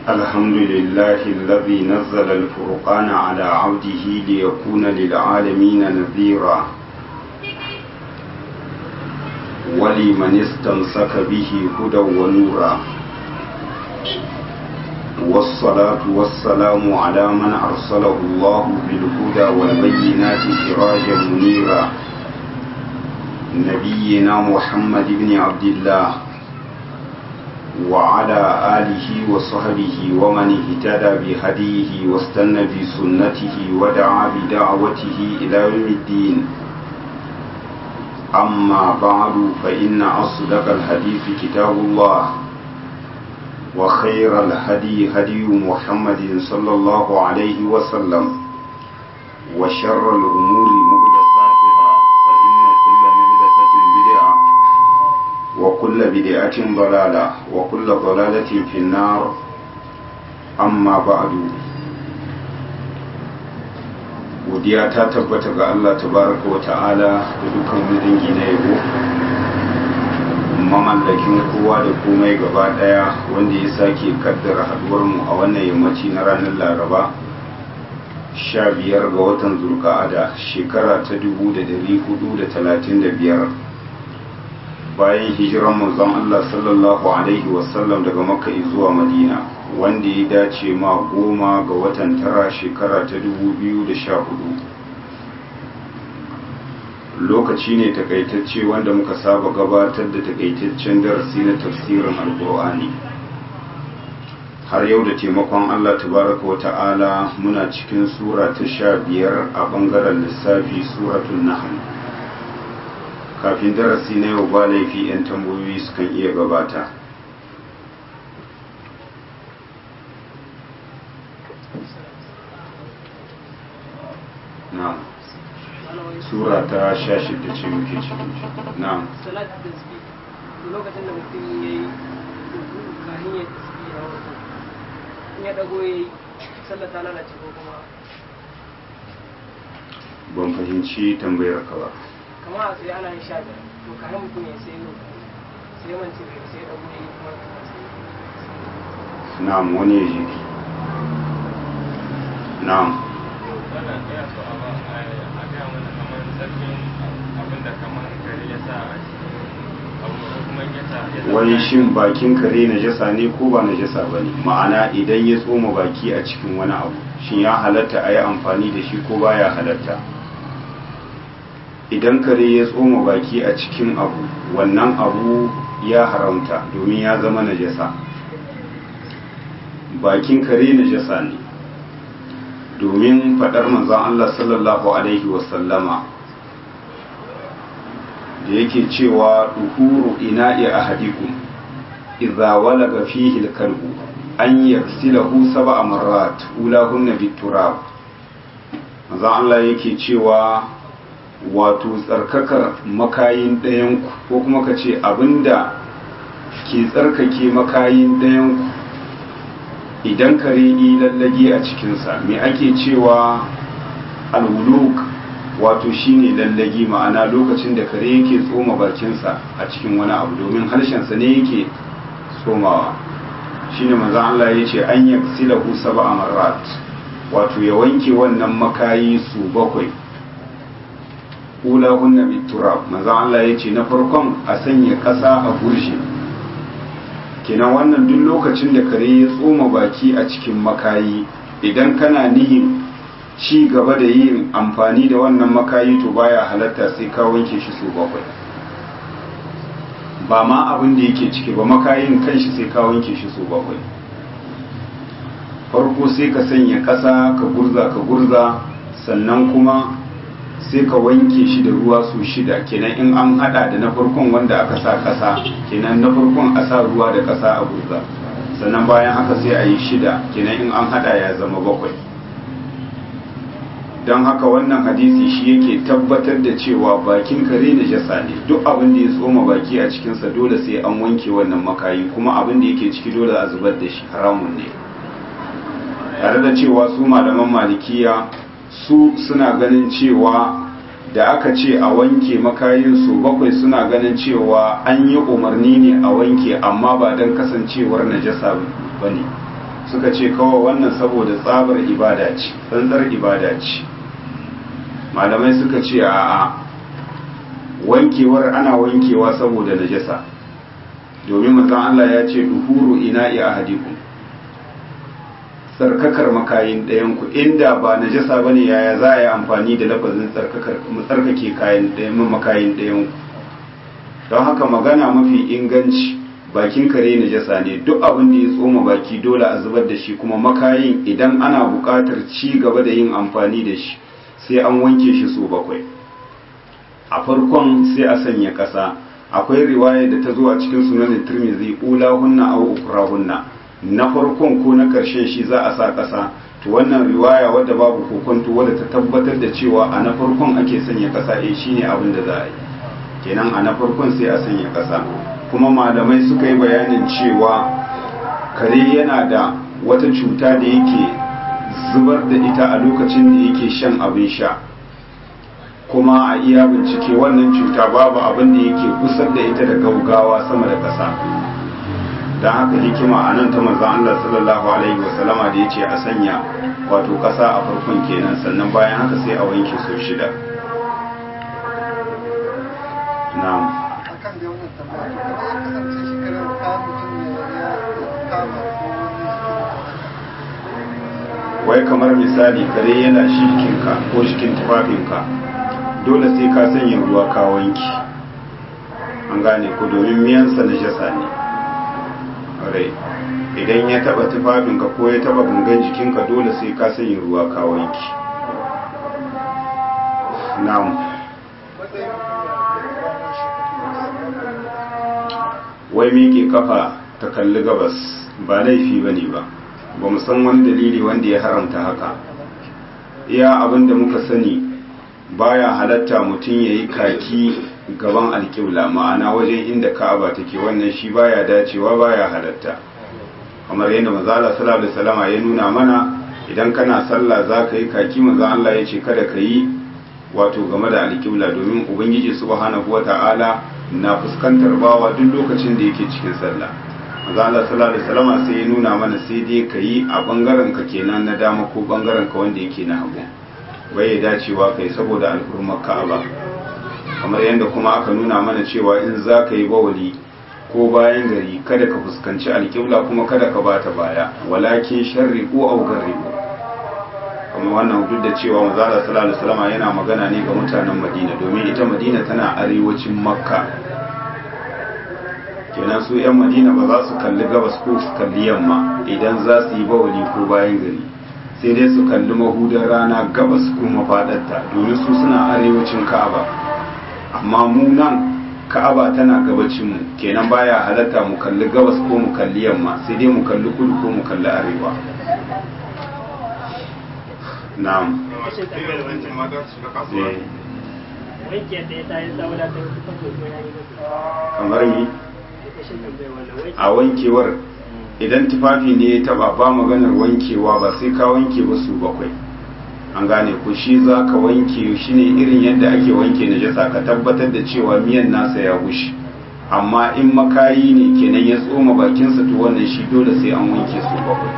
الحمد لله الذي نزل الفرقان على عبده ليكون للعالمين نذيرا ولمن استمسك به هدى ونورا والصلاة والسلام على من أرسله الله بالهدى والبينات سراجا منيرا نبينا محمد بن عبد الله وعلى آله وصحبه ومن اهتدى بهديه واستنى بسنته ودعا بدعوته إلى يوم الدين أما بعد فإن أصدق الحديث كتاب الله وخير الهدي هدي محمد صلى الله عليه وسلم وشر الأمور محدثاتها فإن كل محدثة بدعة وكل بدعة ضلالة وكل ضلالة في النار أما بعد godiya ta tabbata ga Allah tabaraka wa ta'ala da dukkan dangi na yabo mamallakin kowa da komai gaba daya wanda ya sake kaddara haduwar mu a wannan yammaci na ranar laraba sha biyar ga watan zulka'ada shekara ta dubu da dari hudu da talatin da biyar bayan hijiran manzon Allah sallallahu alaihi wasallam daga makka zuwa madina wanda ya dace ma goma ga watan tara shekara ta dubu biyu da sha hudu lokaci ne takaitacce wanda muka saba gabatar da takaitaccen darasi na tafsirin alkur'ani har yau da taimakon allah tabaraka wa ta'ala muna cikin sura ta sha biyar a bangaren lissafi suratun nahl kafin darasi na yau ba laifi 'yan tambayoyi sukan iya gabata na'am sura ta sha shida ce muke cikin na'am salat tasbi lokacin da mutum ya yi kahin ya tasbi a wato in ya dago ya yi sallah ta lalace ko kuma ban fahimci tambayar ka ba kama a sai ana yin sha biyar to kahin mutum ya sai yau sai man ce bai sai dago ya yi kuma na'am wani ya ji na'am wannan ina so a ba a gaya mana kamar zarfin abin da kamar kare ya sa a cikin abu ko kuma ya sa ya sa wai shin bakin kare najasa ne ko ba najasa ba ne ma'ana idan ya tsoma baki a cikin wani abu shin ya halatta a yi amfani da shi ko baya halatta idan kare ya tsoma baki a cikin abu wannan abu ya haramta domin ya zama najasa bakin kare najasa ne domin faɗar manzon Allah sallallahu alaihi wasallama da yake cewa duhuru ina'i ahadikum idza walaga fihi al-kalbu an yaghsilahu sab'a marrat ulahunna bit-turab manzon Allah yake cewa wato tsarkakar makayin ɗayan ku ko kuma kace abinda ke tsarkake makayin ɗayan ku idan kare yi lallage a cikinsa me ake cewa alwuluk wato shine lallage ma'ana lokacin da kare yake tsoma bakinsa a cikin wani abu domin harshensa ne yake tsomawa shine manzon Allah ya ce an yaksilahu sab'a marrat wato ya wanke wannan makayi su bakwai ulahunna biturab manzon Allah ya ce na farkon a sanya ƙasa a gurshe kenan wannan duk lokacin da kare ya tsoma baki a cikin makayi idan kana nihin ci gaba da yin amfani da wannan makayi to baya halatta sai ka wanke shi su bakwai ba ma abin da yake ciki ba makayin kanshi sai ka wanke shi su bakwai farko sai ka sanya ƙasa ka gurza ka gurza sannan kuma sai ka wanke shi da ruwa su shida kenan in an hada da na farkon wanda aka sa kasa kenan na farkon a sa ruwa da kasa a gurza sannan bayan haka sai a yi shida kenan in an hada ya zama bakwai don haka wannan hadisi shi yake tabbatar da cewa bakin kare na jasa ne duk abin da ya tsoma baki a cikinsa dole sai an wanke wannan makayi kuma abin da yake ciki dole a zubar da shi haramun ne tare da cewa su malaman malikiya su suna ganin cewa da aka ce a wanke makayin su bakwai suna ganin cewa an yi umarni ne a wanke amma ba don kasancewar najasa ba ne suka ce kawai wannan saboda tsabar ibada ce tsantsar ibada ce malamai suka ce a'a wankewar ana wankewa saboda najasa domin manzon Allah ya ce duhuru ina'i ahadikum tsarkakar makayin ɗayan ku inda ba najasa bane yaya za a yi amfani da lafazin tsarkakar tsarkake kayan ɗayan makayin ɗayan ku don haka magana mafi inganci bakin kare najasa ne duk abin da ya tsoma baki dole a zubar da shi kuma makayin idan ana buƙatar ci gaba da yin amfani da shi sai an wanke shi so bakwai a farkon sai a sanya ƙasa akwai riwaya da ta zo a cikin sunanin turmizi ula hunna au ukra hunna na farkon ko na ƙarshen shi za a sa ƙasa to wannan riwaya wadda babu kokonto wadda ta tabbatar da cewa a na farkon ake sanya ƙasa eh shine abin da za a yi kenan a na farkon sai a sanya ƙasa kuma malamai suka yi bayanin cewa kare yana da wata cuta da yake zubar da ita a lokacin da yake shan abin sha kuma a iya bincike wannan cuta babu abin da yake kusar da ita da gaugawa sama da ƙasa don haka hikima a nan ta manzan Allah sallallahu alaihi wasallama da ya ce a sanya wato ƙasa a farkon kenan sannan bayan haka sai a wanke sau shida na'am akan da wannan tambaya to kamar ya kasance shi karar ka mutum ya kama ko wani wai kamar misali kare yana shikinka ko shikin tufafinka dole sai ka sanya ruwa ka wanki an gane ku domin miyansa na jasa ne rai idan ya taba tufafinka ko ya taba gangan jikinka dole sai ka sanya ruwa ka wanki na'am matsayin wai miƙe kafa ta kalli gabas ba laifi ba ne ba ba mu san wani dalili wanda ya haramta haka iya abin da muka sani baya halatta mutum ya yi kaki gaban alƙibla ma'ana wajen inda ka'aba take wannan shi baya dacewa baya halatta kamar yadda mazala sallallahu alaihi wasallama ya nuna mana idan kana sallah za ka yi kaki maza Allah ya ce kada ka yi wato game da alƙibla domin ubangiji subhanahu wata'ala na fuskantar bawa duk lokacin da yake cikin sallah maza Allah sallallahu alaihi wasallama sai ya nuna mana sai dai ka yi a bangaren ka kenan na dama ko bangaren ka wanda yake na hagu bai ya dacewa kai saboda alhurmar ka'aba kamar yadda kuma aka nuna mana cewa in za ka yi bawali ko bayan gari kada ka fuskanci alƙibla kuma kada ka bata baya walakin sharri ko augarri kuma wannan duk da cewa manzala sallallahu alaihi wasallam yana magana ne ga mutanen Madina domin ita Madina tana arewacin Makka kenan su yan Madina ba za su kalli gabas ko su kalli yamma idan za su yi bawali ko bayan gari sai dai su kalli mahudar rana gabas ko mafadarta domin su suna arewacin Ka'aba amma mu nan Ka'aba tana gabacin mu kenan baya halatta mu kalli gabas ko mu kalli yamma sai dai mu kalli kudu ko mu kalli arewa na'am masu irin wancan mata su shiga kasuwa eh, wanke yadda ya tayi da wadatar kusan ko ya yi musu kamar mi kashin tambayar wannan wanke a wankewar idan tufafi ne ya taba ba maganar wankewa ba sai ka wanke ba su bakwai an gane ko shi za ka wanke shi ne irin yadda ake wanke najasa ka tabbatar da cewa miyan nasa ya bushe amma in makayi ne kenan ya tsoma bakinsa to wannan shi dole sai an wanke su bakwai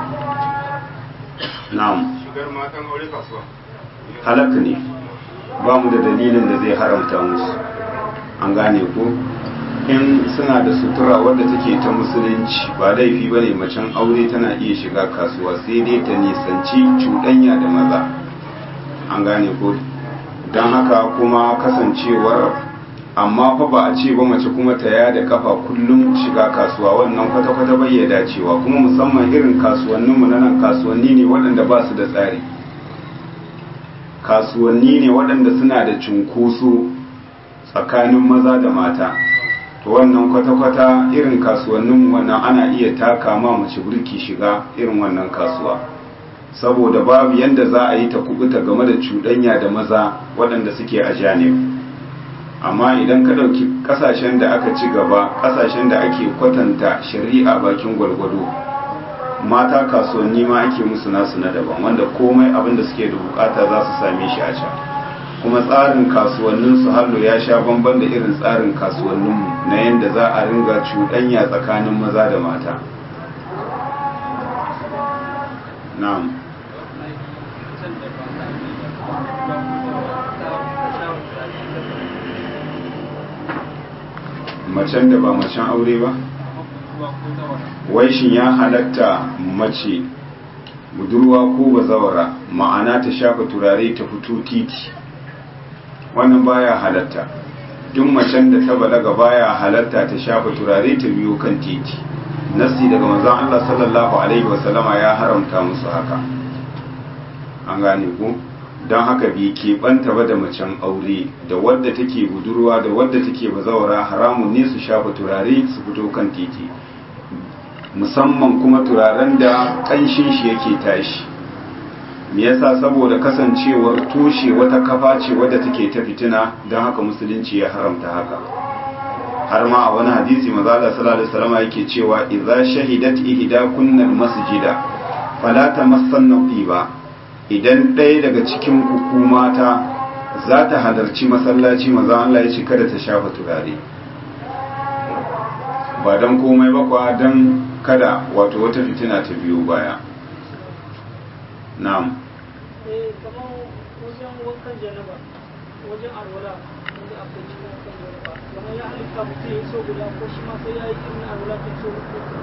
na'am shigar matan aure kasuwa halak ne ba mu da dalilin da zai haramta musu an gane ko in suna da sutura wadda take ta musulunci ba laifi ba ne macen aure tana iya shiga kasuwa sai dai ta nisanci cuɗanya da maza an gane ko don haka kuma kasancewar amma fa ba a ce ba mace kuma ta yada kafa kullum shiga kasuwa wannan kwata-kwata bai ya dacewa kuma musamman irin kasuwanninmu na nan kasuwanni ne waɗanda ba su da tsari kasuwanni ne waɗanda suna da cunkoso tsakanin maza da mata to wannan kwata-kwata irin kasuwanninmu wannan ana iya taka ma mace burki shiga irin wannan kasuwa saboda babu yanda za a yi ta kubuta game da cuɗanya da maza waɗanda suke a janib amma idan ka ɗauki ƙasashen da aka ci gaba ƙasashen da ake kwatanta shari'a bakin gwalgwado mata kasuwanni ma ake musu nasu na daban wanda komai abin da suke da bukata za su same shi a can kuma tsarin kasuwannin su hallo ya sha bamban da irin tsarin kasuwanninmu na yadda za a ringa cuɗanya tsakanin maza da mata na'am macen da ba macen aure ba wai shin ya halatta mace budurwa ko bazawara ma'ana ta shafa turare ta fito titi wannan baya halatta duk macen da ta balaga baya halatta ta shafa turare ta biyo kan titi nasi daga manzon Allah sallallahu alaihi wasallama ya haramta musu haka an gane ku don haka bai keɓanta ba da macen aure da wadda take budurwa da wadda take bazawara haramun ne su shafa turare su fito kan titi musamman kuma turaren da ƙanshin shi yake tashi me yasa saboda kasancewar toshe wata kafa ce wadda take ta fitina don haka musulunci ya haramta haka har ma a wani hadisi maza Allah sallallahu alaihi wasallam yake cewa idza shahidat ihda kunnal masjida fala tamassanna ba idan ɗaya daga cikin ku mata za ta halarci masallaci maza Allah ya ce kada ta shafa turare ba don komai ba kwa don kada wato wata fitina ta biyo baya na'am eh kamar wajen wankan janaba wajen alwala wanda akwai cikin wankan janaba kamar ya halitta mutum ya so guda ko shi ma sai ya yi irin alwala ta so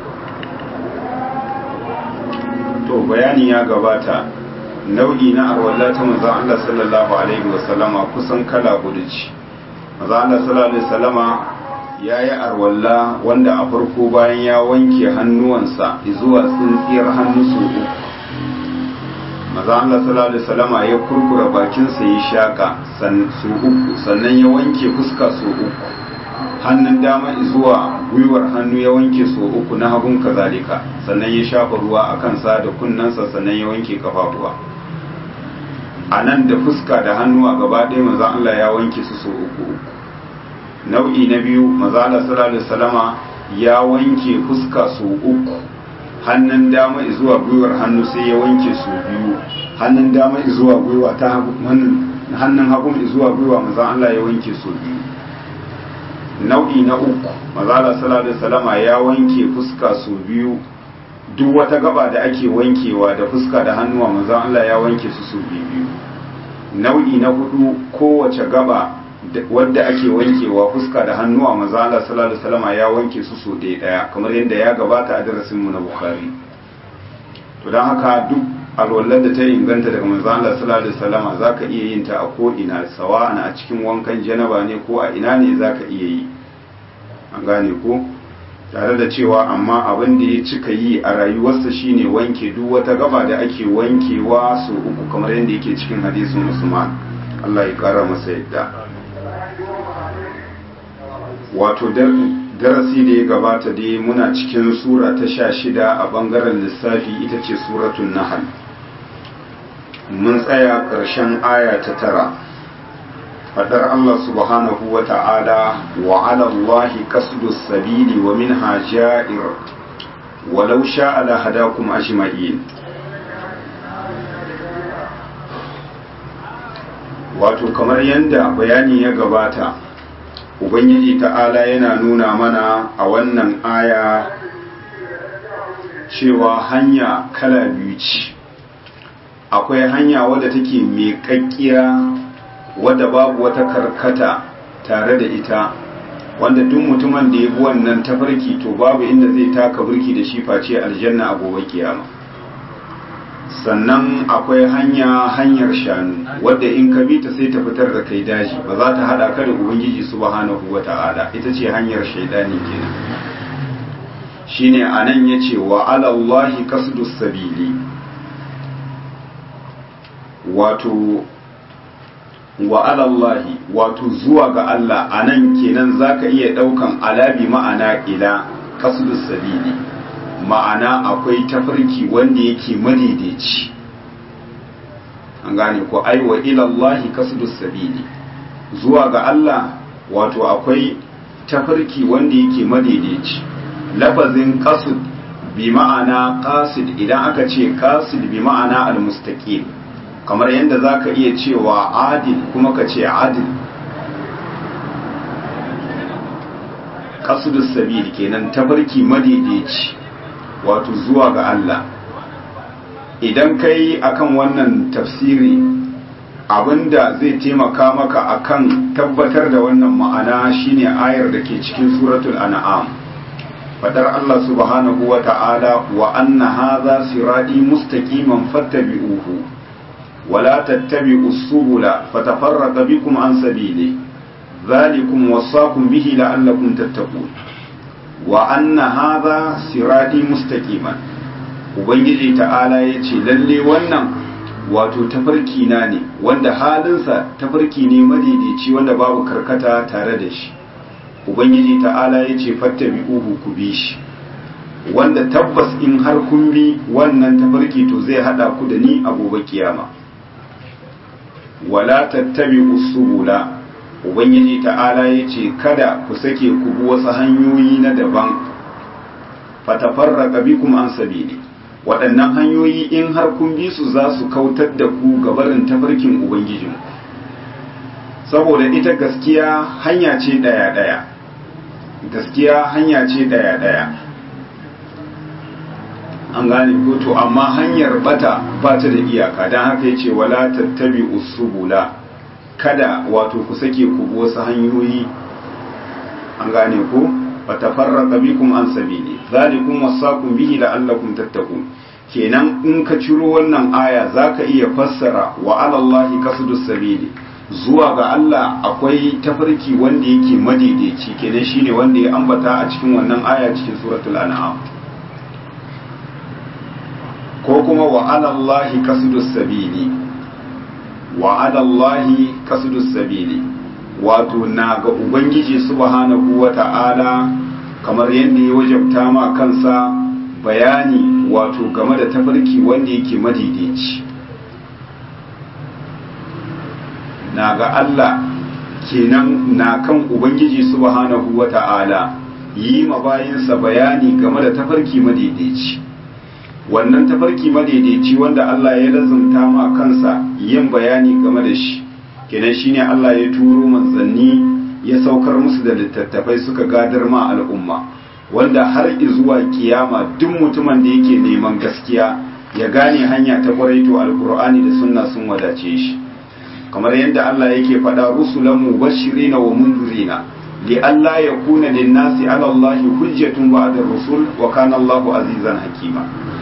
to bayani ya gabata nau'i na arwalla ta manzon Allah sallallahu alaihi wasallama kusan kala hudu ce manzon Allah sallallahu alaihi wasallama ya yi arwalla wanda a farko bayan ya wanke hannuwansa zuwa tsintsiyar hannu su uku maza Allah sallallahu alaihi wasallama ya kurkura bakinsa ya shaka su uku sannan ya wanke fuska su uku hannun dama zuwa gwiwar hannu ya wanke su uku na hagun kazalika sannan ya shafa ruwa a kansa da kunnensa sannan ya wanke kafafuwa a nan da fuska da hannu a gaba ɗaya maza Allah ya wanke su su uku uku nau'i na biyu maza Allah sallallahu alaihi wasallama ya wanke fuska su uku hannun dama zuwa gwiwar hannu sai ya wanke su biyu hannun dama zuwa gwiwa ta hannun hagu zuwa gwiwa maza Allah ya wanke su biyu nau'i na uku maza Allah sallallahu alaihi wasallama ya wanke fuska su biyu duk wata gaba da ake wankewa da fuska da hannuwa maza Allah ya wanke su su biyu nau'i na hudu kowace gaba wadda ake wankewa fuska da hannuwa maza Allah sallallahu alaihi wasallam ya wanke su so ɗaya ɗaya kamar yadda ya gabata a darasin mu na Bukhari to dan haka duk alwallar da ta inganta daga manzo Allah sallallahu alaihi wasallam zaka iya yin ta a ko ina sawa'an a cikin wankan janaba ne ko a ina ne zaka iya yi an gane ko tare da cewa amma abin da ya cika yi a rayuwarsa shine wanke duk wata gaba da ake wankewa so uku kamar yadda yake cikin hadisin Usman Allah ya kara masa yadda wato darasi da ya gabata dai muna cikin sura ta sha shida a bangaren lissafi ita ce suratun nahal mun tsaya ƙarshen aya ta tara fadar Allah subhanahu wa ta'ala wa ala Allahi qasdu sabili wa minha ja'ir walau sha'a la hadakum ajma'in wato kamar yadda bayani ya gabata ubangiji ta'ala yana nuna mana a wannan aya cewa hanya kala biyu ce akwai hanya wadda take mai kakkiya wadda babu wata karkata tare da ita wanda duk mutumin da ya bi wannan tafarki to babu inda zai taka burki da shi face aljanna a gobe kiyama sannan akwai hanya hanyar shanu wadda in ka bi ta sai ta fitar da kai daji ba za ta hada ka da ubangiji subhanahu wata'ala ita ce hanyar shaidani kenan shine anan yace wa ala allahi qasdus sabili wato wa ala allahi wato zuwa ga Allah anan kenan zaka iya daukan alabi ma'ana ila qasdus sabili ma'ana akwai tafarki wanda yake madaidaici an gane ko ai wa ilallahi kasdus sabili zuwa ga Allah wato akwai tafarki wanda yake madaidaici lafazin qasd bi ma'ana qasid idan aka ce qasid bi ma'ana almustaqim kamar yadda zaka iya cewa adil kuma ka ce adil qasdus sabili kenan tafarki madaidaici wato zuwa ga Allah idan kai akan wannan tafsiri abinda zai taimaka maka akan tabbatar da wannan ma'ana shine ayar da ke cikin suratul an'am fadar Allah subhanahu wa ta'ala wa anna hadha sirati mustaqiman fattabi'uhu wa la tattabi'us subula fatafarraqa bikum an sabili dhalikum wasaqum bihi la'allakum tattaqun wa anna hadha sirati mustaqiman ubangiji ta'ala yace lalle wannan wato tafarki na ne wanda halinsa tafarki ne madaidaici wanda babu karkata tare da shi ubangiji ta'ala ya ce fattabi uhu ku bi shi wanda tabbas in har kun bi wannan tafarki to zai hada ku da ni a gobe kiyama wala tattabi usubula ubangiji ta'ala ya ce kada ku sake ku bi wasu hanyoyi na daban fatafarraqa bikum an sabili waɗannan hanyoyi in har kun bi su za su kautar da ku gabarin tafarkin ubangijin saboda ita gaskiya hanya ce ɗaya-ɗaya gaskiya hanya ce ɗaya-ɗaya an gane ko to amma hanyar bata ba ta da iyaka don haka ya ce wala tattabi usubula kada wato ku sake ku bi wasu hanyoyi an gane ko fatafarraqa bikum an sabili zalikum wasaqum bihi la'allakum tattaqun kenan in ka ciro wannan aya zaka iya fassara wa alallahi kasudus sabili zuwa ga Allah akwai tafarki wanda yake madaidaici kenan shine wanda ya ambata a cikin wannan aya cikin suratul an'am ko kuma wa alallahi kasudus sabili wa alallahi kasudus sabili wato na ga ubangiji subhanahu wata'ala kamar yadda ya wajabta ma kansa bayani wato game da tafarki wanda yake madaidaici na ga Allah kenan na kan ubangiji subhanahu wata'ala yi ma bayinsa bayani game da tafarki madaidaici wannan tafarki madaidaici wanda Allah ya lazumta ma kansa yin bayani game da shi kenan shine Allah ya turo manzanni ya saukar musu da littattafai suka gadar ma al'umma wanda har zuwa kiyama duk mutumin da yake neman gaskiya ya gane hanya ta kwarai to alkur'ani da sunna sun wadace shi kamar yadda Allah yake faɗa rusulan mubashirina wa munzirina li alla yakuna lin-nasi 'ala Allah hujjatun ba'da rusul wa kana Allahu azizan hakima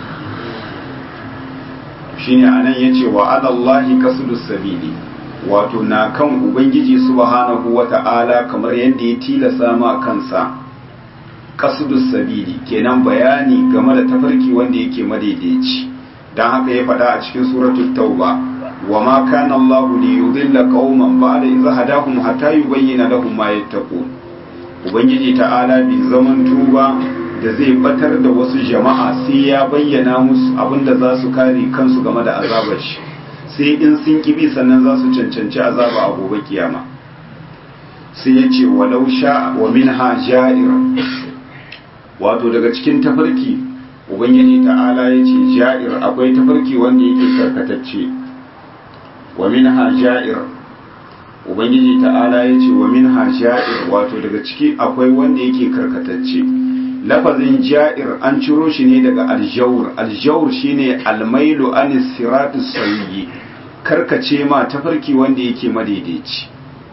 shine anan yace wa 'ala Allah kasudus sabili wato na kan ubangiji subhanahu wata'ala kamar yadda ya tilasa ma kansa kasudus sabili kenan bayani game da tafarki wanda yake madaidaici dan haka ya faɗa a cikin suratul tauba wa ma kana Allah li yudilla qauman ba'da idh hadahum hatta yubayyana lahum ma yattaqun ubangiji ta'ala bi zaman tuba da zai batar da wasu jama'a sai ya bayyana musu abinda za su kare kansu game da azabar shi sai in sun kibi sannan za su cancanci azaba a gobe kiyama sai ya ce walau sha wa minha ja'ir wato daga cikin tafarki ubangiji ta'ala ya ce ja'ir akwai tafarki wanda yake karkatacce wa minha ja'ir ubangiji ta'ala ya ce wa minha ja'ir wato daga ciki akwai wanda yake karkatacce lafazin ja'ir an ciro shi ne daga aljawur aljawur shine almailu anis siratus sayyi karkace ma tafarki wanda yake madaidaici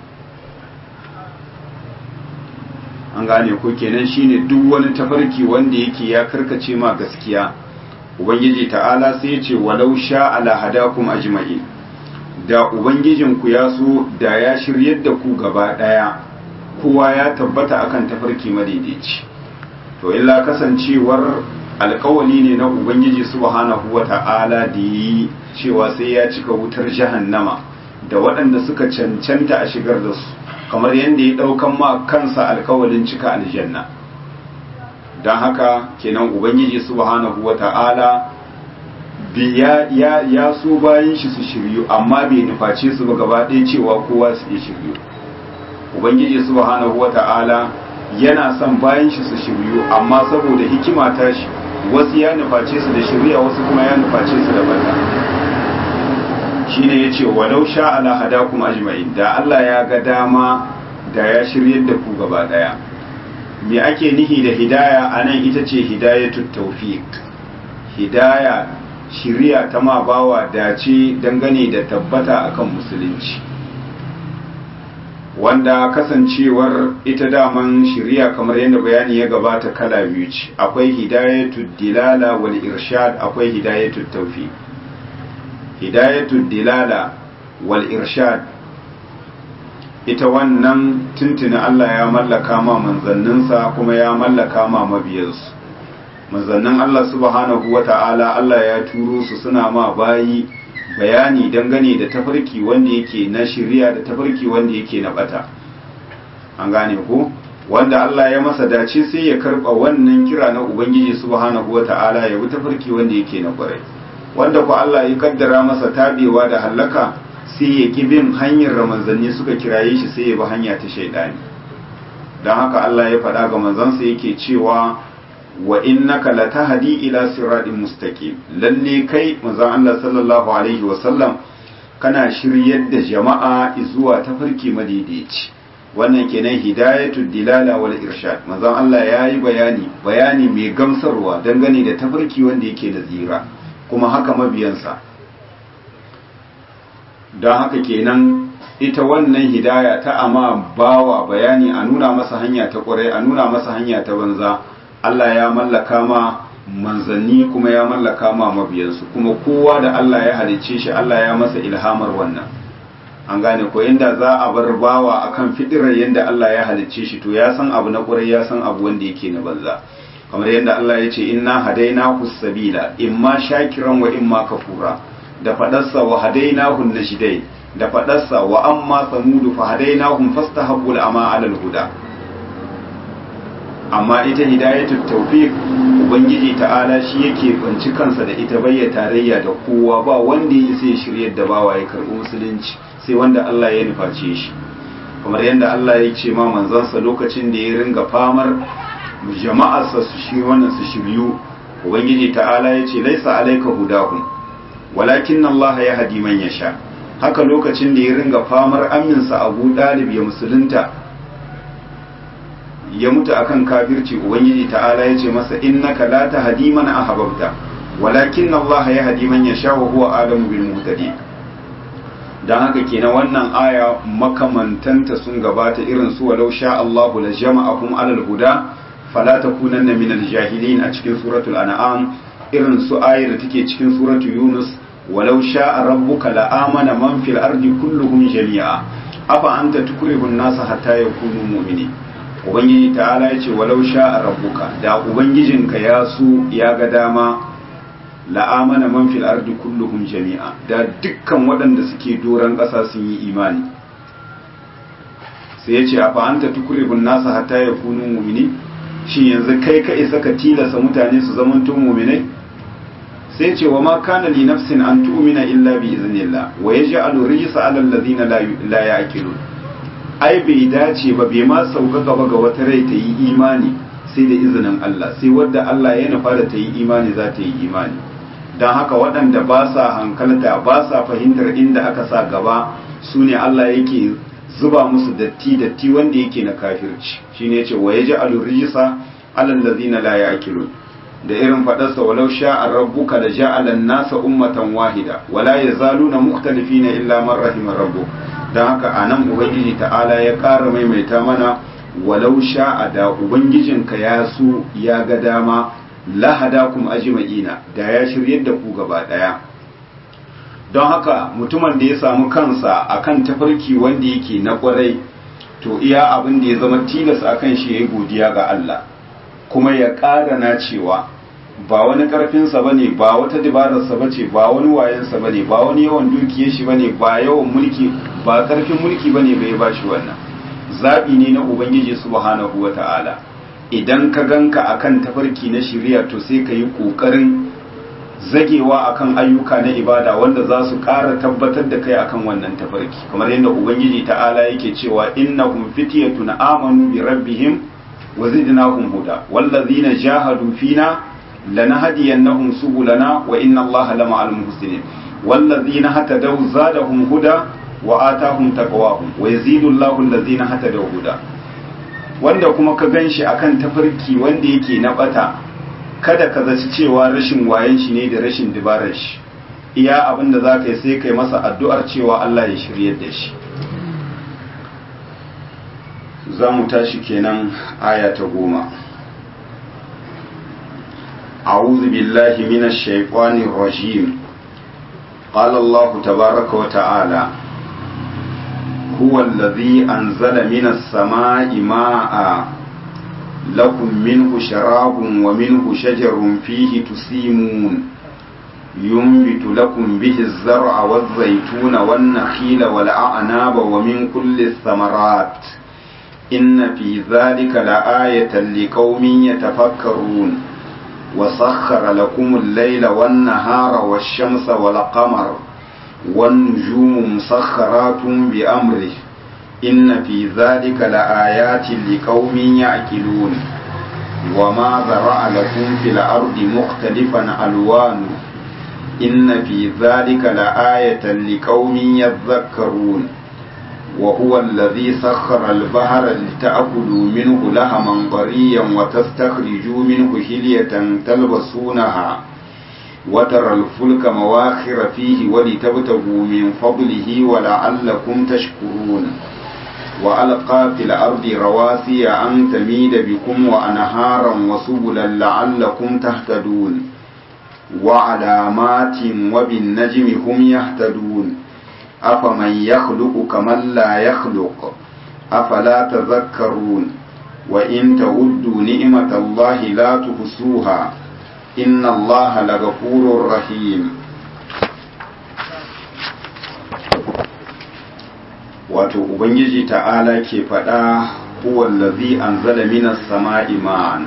an gane ko kenan shine duk wani tafarki wanda yake ya karkace ma gaskiya ubangiji ta'ala sai ya ce walau sha ala hadakum ajma'in da ubangijinku ya so da ya shiryar da ku gaba daya kowa ya tabbata akan tafarki madaidaici to illa kasancewar alkawali ne na ubangiji subhanahu wata'ala da yi cewa sai ya cika wutar jahannama da waɗanda suka cancanta a shigar da su kamar yadda ya ɗaukan ma kansa alkawalin cika aljanna don haka kenan ubangiji subhanahu wata'ala ya, ya, ya so bayan shi su shiryu amma bai nuface su ba gaba ɗaya cewa kowa su iya shiryu ubangiji subhanahu wata'ala yana son bayan shi su shiryu amma saboda hikima ta shi wasu ya nuface su da shirya wasu kuma ya nuface su da bata shine yace walau sha ala hadakum ajma'in da Allah ya ga dama da ya shiryar da ku gaba daya me ake nihi da hidaya anan ita ce hidayatut tawfiq hidaya shiriya ta ma bawa dace dangane da tabbata akan musulunci wanda kasancewar ita daman shiriya kamar yadda bayani ya gabata kala biyu ce akwai hidayatul dilala wal irshad akwai hidayatul tawfiq hidayatul dilala wal irshad ita wannan tuntuni Allah ya mallaka ma manzanninsa kuma ya mallaka ma mabiyansu manzannin Allah subhanahu wata'ala Allah ya turo su suna ma bayi bayani dangane da tafarki wanda yake na shirya da tafarki wanda yake na bata an gane ku wanda Allah ya masa dace sai ya karba wannan kira na ubangiji subhanahu wata'ala ya bi tafarki wanda yake na kwarai wanda ku Allah ya kaddara masa tabewa da hallaka sai ya ki bin hanyar manzanni suka kiraye shi sai ya bi hanya ta shaidani don haka Allah ya faɗa ga manzansa yake cewa wa innaka latahdi ila siratin mustaqim lalle kai manzon Allah sallallahu alaihi wa sallam kana shiryar da jama'a zuwa tafarki madaidaici wannan kenan hidayatul dilala wal irshad manzon Allah yayi bayani bayani mai gamsarwa dangane da tafarki wanda yake da zira kuma haka mabiyansa don haka kenan ita wannan hidaya ta amma bawa bayani a nuna masa hanya ta kwarai a nuna masa hanya ta banza Allah ya mallaka ma manzanni kuma ya mallaka ma mabiyansu kuma kowa da Allah ya halicce shi Allah ya masa ilhamar wannan an gane ko inda za a bar bawa akan fidirar yadda Allah ya halicce shi to ya san abu na kwarai ya san abu wanda yake na banza kamar yadda Allah ya ce inna hadainahu sabila imma shakiran wa imma kafura da fadarsa wa hadainahu najdain da fadarsa wa amma samudu fa hadainahum fastahabbul ama alal huda amma ita hidayatul tawfiq ubangiji ta'ala shi yake banci kansa da ita bayya tarayya da kowa ba wanda ya sai shiryar da bawa ya karbi musulunci sai wanda Allah ya nuface shi kamar yadda Allah ya ce ma manzansa lokacin da ya ringa famar jama'arsa su shi wannan su shiryu ubangiji ta'ala ya ce laisa alaika hudahum walakin Allah ya hadi man yasha haka lokacin da ya ringa famar aminsa Abu Dalib ya musulunta ya mutu akan kafirci ubangiji ta'ala ya ce masa innaka la tahdi man ahbabta walakin Allah ya hadi man yasha wa huwa alamu bil muhtadin dan haka kenan wannan aya makamantanta sun gabata irin su walau sha Allahu la jama'akum alal huda fala takunanna minal jahilin a cikin suratul an'am irin su ayar da take cikin suratul yunus walau sha'a rabbuka la amana man fil ardi kulluhum jami'a afa anta tukrihu an-nasa hatta yakunu mu'minin ubangiji ta'ala yace walau sha'a rabbuka da ubangijinka ya su ya ga dama la amana man fil ardi kulluhum jami'a da dukkan waɗanda suke doran ƙasa sun yi imani sai yace afa anta tukrihu an-nasa hatta yakunu mu'minin shi yanzu kai ka isa ka tilasa mutane su zamanto mu'minai sai ce wa ma kana li nafsin an tu'mina illa bi iznillah wa yaj'alu rijsa 'ala alladhina la ya'qilun ai bai dace ba bai ma sauka gaba ga wata rai ta yi imani sai da izinin Allah sai wadda Allah ya nufa da ta yi imani za ta yi imani don haka waɗanda ba sa hankalta ba sa fahimtar inda aka sa gaba su ne Allah yake zuba musu datti datti wanda yake na kafirci shine yace wa yaj'alu rijsa 'ala allazina la ya'qilun da irin fadarsa walau sha'a rabbuka la ja'ala an-nasa ummatan wahida wala yazaluna mukhtalifina illa man rahima rabbuk dan haka anan ubangiji ta'ala ya ƙara maimaita mana walau sha'a da ubangijinka ya so ya ga dama la hadakum ajma'ina da ya shiryar da ku gaba daya don haka mutumin da ya samu kansa akan tafarki wanda yake na kwarai to iya abin da ya zama tilas akan shi yayi godiya ga Allah kuma ya ƙara na cewa ba wani ƙarfinsa ba ne ba wata dabararsa ba ce ba wani wayansa ba ne ba wani yawan dukiyar shi ba ne ba yawan mulki ba ƙarfin mulki ba ne bai ba shi wannan zaɓi ne na ubangiji subhanahu wa ta'ala idan ka ganka akan tafarki na shirya to sai ka yi ƙoƙarin zagewa akan ayyuka na ibada wanda za su ƙara tabbatar da kai akan wannan tafarki kamar yadda ubangiji ta'ala yake cewa innahum fityatun amanu bi rabbihim wa zidnahum huda wallazina jahadu fina lanahdiyannahum subulana wa inna allaha lama'al muhsinin wallazina hatadaw zadahum huda wa atahum taqwahum wa yazidu allahu allazina hatadaw huda wanda kuma ka ganshi akan tafarki wanda yake na bata kada ka zaci cewa rashin wayan shi ne da rashin dabarar shi iya abin da za ka yi sai kai masa addu'ar cewa Allah ya shiryar da shi za mu tashi kenan aya ta goma أعوذ بالله من الشيطان الرجيم قال الله تبارك وتعالى هو الذي أنزل من السماء ماء لكم منه شراب ومنه شجر فيه تسيمون ينبت لكم به الزرع والزيتون والنخيل والأعناب ومن كل الثمرات إن في ذلك لآية لقوم يتفكرون وسخر لكم الليل والنهار والشمس والقمر والنجوم مسخرات بأمره إن في ذلك لآيات لقوم يعقلون وما ذرأ لكم في الأرض مختلفا ألوانه إن في ذلك لآية لقوم يذكرون وهو الذي سخر البحر لتأكلوا منه لهما طريا وتستخرجوا منه هلية تلبسونها وترى الفلك مواخر فيه ولتبتغوا من فضله ولعلكم تشكرون وألقى في الأرض رواسي أن تميد بكم وأنهارا وسبلا لعلكم تهتدون وعلامات وبالنجم هم يهتدون أفمن يخلق كمن لا يخلق أفلا تذكرون وإن تعدوا نعمة الله لا تحصوها إن الله لغفور رحيم wato ubangiji ta'ala ke faɗa huwallazi anzala minas sama'i ma'an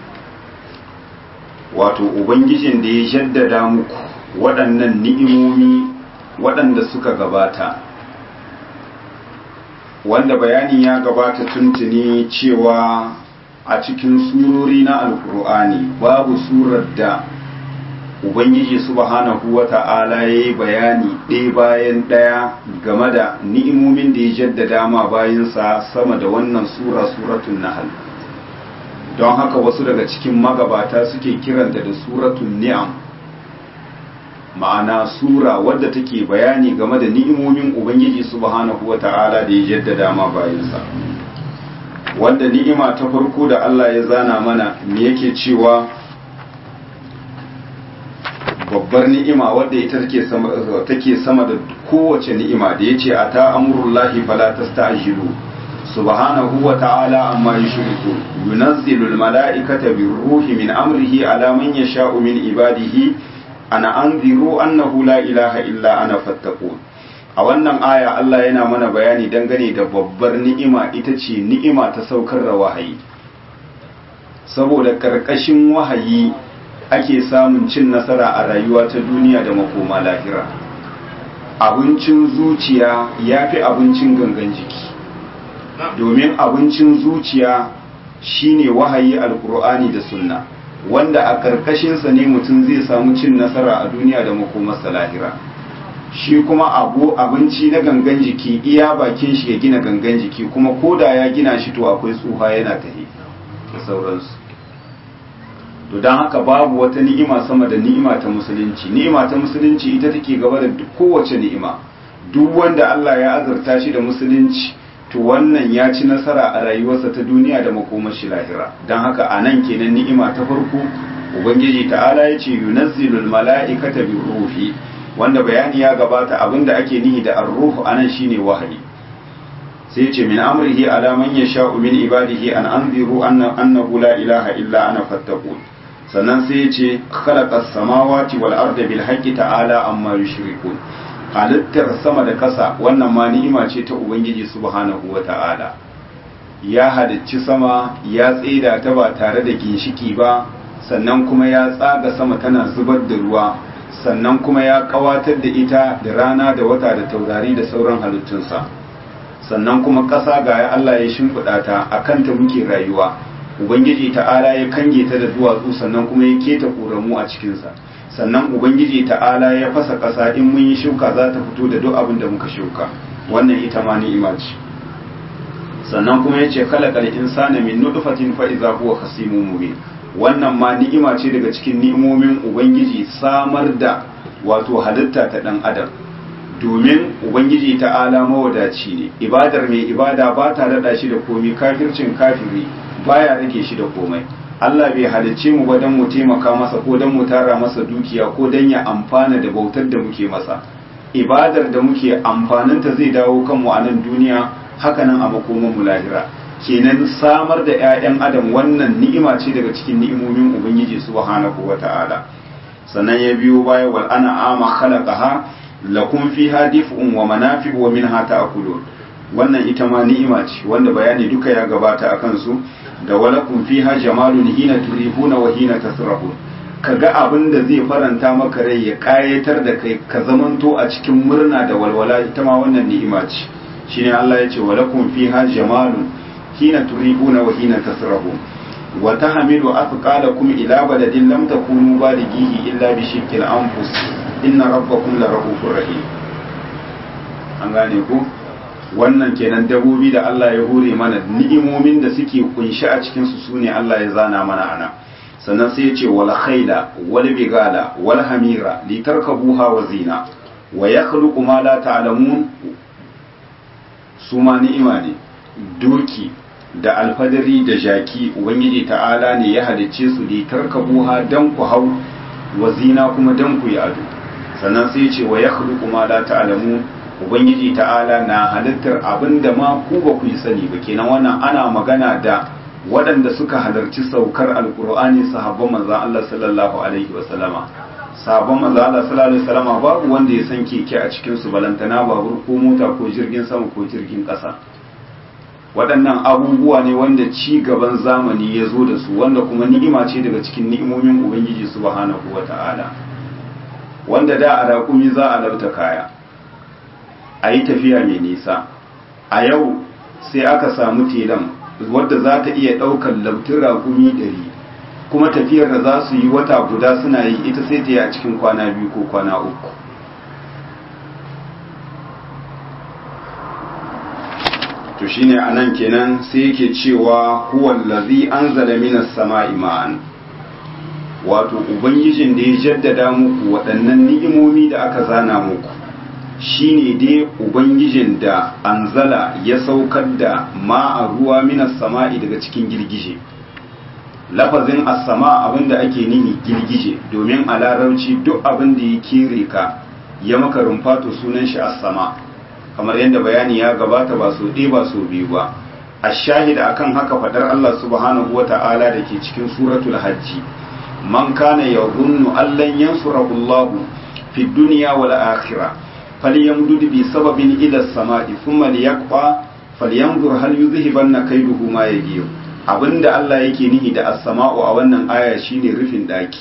wato ubangijin da ya jaddada muku waɗannan ni'imomi waɗanda suka gabata wanda bayani ya gabata tuntuni cewa a cikin surori na alkur'ani babu surar da ubangiji subhanahu wa ta'ala ya yi bayani ɗaya bayan ɗaya game da ni'imomin da ya jaddada ma bayansa sama da wannan sura suratun nahal don haka wasu daga cikin magabata suke kiranta da suratun ni'am ma'ana sura wadda take bayani game da ni'imomin ubangiji subhanahu wa ta'ala da ya jaddada ma bayansa wanda ni'ima ta farko da Allah ya zana mana me yake cewa babbar ni'ima wadda ita take sama take sama da kowace ni'ima da yace ata amrullahi fala tasta'jilu subhanahu wa ta'ala amma yushriku yunazzilu almala'ikata birruhi min amrihi ala man yasha'u min ibadihi ana anziru annahu la ilaha illa ana fattaqun a wannan aya Allah yana mana bayani dangane da babbar ni'ima ita ce ni'ima ta saukar da wahayi saboda karkashin wahayi ake samun cin nasara a rayuwa ta duniya da makoma lahira abincin zuciya ya fi abincin gangan jiki domin abincin zuciya shine wahayi alkur'ani da sunna wanda a karkashinsa ne mutum zai samu cin nasara a duniya da makomarsa lahira shi kuma abu abinci na gangan jiki iya bakin shi ya gina gangan jiki kuma koda ya gina shi to akwai tsuha yana tahi da sauransu to don haka babu wata ni'ima sama da ni'ima ta musulunci ni'ima ta musulunci ita take gaba da kowace ni'ima duk wanda Allah ya azurta shi da musulunci to wannan ya ci nasara a rayuwarsa ta duniya da makomar shi lahira don haka a nan kenan ni'ima ta farko ubangiji ta'ala ya ce yunazzilul mala'ikata bi ruhi wanda bayani ya gabata abinda ake nihi da ar-ruhu anan shine wahayi sai ya ce min amrihi ala man yasha'u min ibadihi an anziru annahu la ilaha illa ana fattaqun sannan sai ya ce khalaqas samawati wal arda bil haqqi ta'ala amma yushrikun halittar sama da ƙasa wannan ma ni'ima ce ta ubangiji subhanahu wa ta'ala ya halicci sama ya tsida ta ba tare da ginshiki ba sannan kuma ya tsaga sama tana zubar da ruwa sannan kuma ya kawatar da ita da rana da wata da taurari da sauran halittunsa sannan kuma ƙasa ga ya Allah ya shimfiɗa ta a kanta muke rayuwa ubangiji ta'ala ya kange ta da duwatsu sannan kuma ya keta ƙoramu a cikinsa sannan ubangiji ta'ala ya fasa ƙasa in mun yi shuka za ta fito da duk abin da muka shuka wannan ita ma ni'ima ce sannan kuma yace khalaqal insana min nutfatin fa idza huwa khasimun mubin wannan ma ni'ima ce daga cikin ni'imomin ubangiji samar da wato halitta ta dan adam domin ubangiji ta'ala mawadaci ne ibadar mai ibada ba ta daɗa shi da komi kafircin kafiri baya rage shi da komai Allah bai halicce mu ba don mu taimaka masa ko don mu tara masa dukiya ko don ya amfana da bautar da muke masa ibadar da muke amfaninta zai dawo kanmu a nan duniya hakanan a makoman mu lahira kenan samar da 'ya'yan adam wannan ni'ima ce daga cikin ni'imomin ubangiji subhanahu wata'ala sannan ya biyo baya wal ana ama khalaqaha lakum fiha dif'un wa manafi'u wa minha ta'kulun wannan ita ma ni'ima ce wanda bayani duka ya gabata akan su da walakum fiha jamalun hina turihuna wa hina tasrahun kaga abin da zai faranta maka rai ya kayatar da kai ka zamanto a cikin murna da walwala ita ma wannan ni'ima ce shine Allah ya ce walakum fiha jamalun hina turihuna wa hina tasrahun wa tahmilu athqalakum ila baladin lam takunu balighihi illa bi shiqqil anfus inna rabbakum la rahufur rahim an gane ku wannan kenan dabobi da Allah ya hure mana ni'imomin da suke kunshi a cikin su sune Allah ya zana mana ana sannan sai ya ce wal khayla wal bigala wal hamira litarkabuha wa zina wa yakhluqu ma la ta'lamun su ma ni'ima ne doki da alfadari da jaki ubangiji ta'ala ne ya halicce su litarkabuha dan ku hau wa zina kuma dan ku yi ado sannan sai ya ce wa yakhluqu ma la ta'lamun ubangiji ta'ala na halittar abin da ma ku ba ku yi sani ba kenan wannan ana magana da waɗanda suka halarci saukar alkur'ani sahabban manzo Allah sallallahu alaihi wa sallama sahabban manzo Allah sallallahu alaihi wa sallama babu wanda ya san keke a cikin su balantana babur ko mota ko jirgin sama ko jirgin ƙasa waɗannan abubuwa ne wanda ci gaban zamani ya zo da su wanda kuma ni'ima ce daga cikin ni'imomin ubangiji subhanahu wa ta'ala wanda da a raƙumi za a lauta kaya a yi tafiya mai nisa a yau sai aka samu telan wadda za ta iya ɗaukar lautin raƙumi ɗari kuma tafiyar da za su yi wata guda suna yi ita sai ta yi a cikin kwana biyu ko kwana uku to shine a nan kenan sai yake cewa huwallazi anzala minas sama'i ma'an wato ubangijin da ya jaddada muku waɗannan ni'imomi da aka zana muku shine dai ubangijin da anzala ya saukar da ma'a ruwa minas sama'i daga cikin girgije lafazin as-sama abinda ake nihi girgije domin a larabci duk abin da ya kere ka ya maka rumfato sunan shi as-sama kamar yadda bayani ya gabata ba so ɗaya ba so biyu ba ash-shahid akan haka fadar Allah subhanahu wata'ala da ke cikin suratul hajji man kana yadhunnu allan yansurahu Allah fi dunya wal akhirah falyamdud bi sababin ila as-sama'i thumma liyaqfa falyanzur hal yuzhibanna kayduhu ma yagiyu abinda Allah yake nihi da as-sama'u a wannan aya shine rufin daki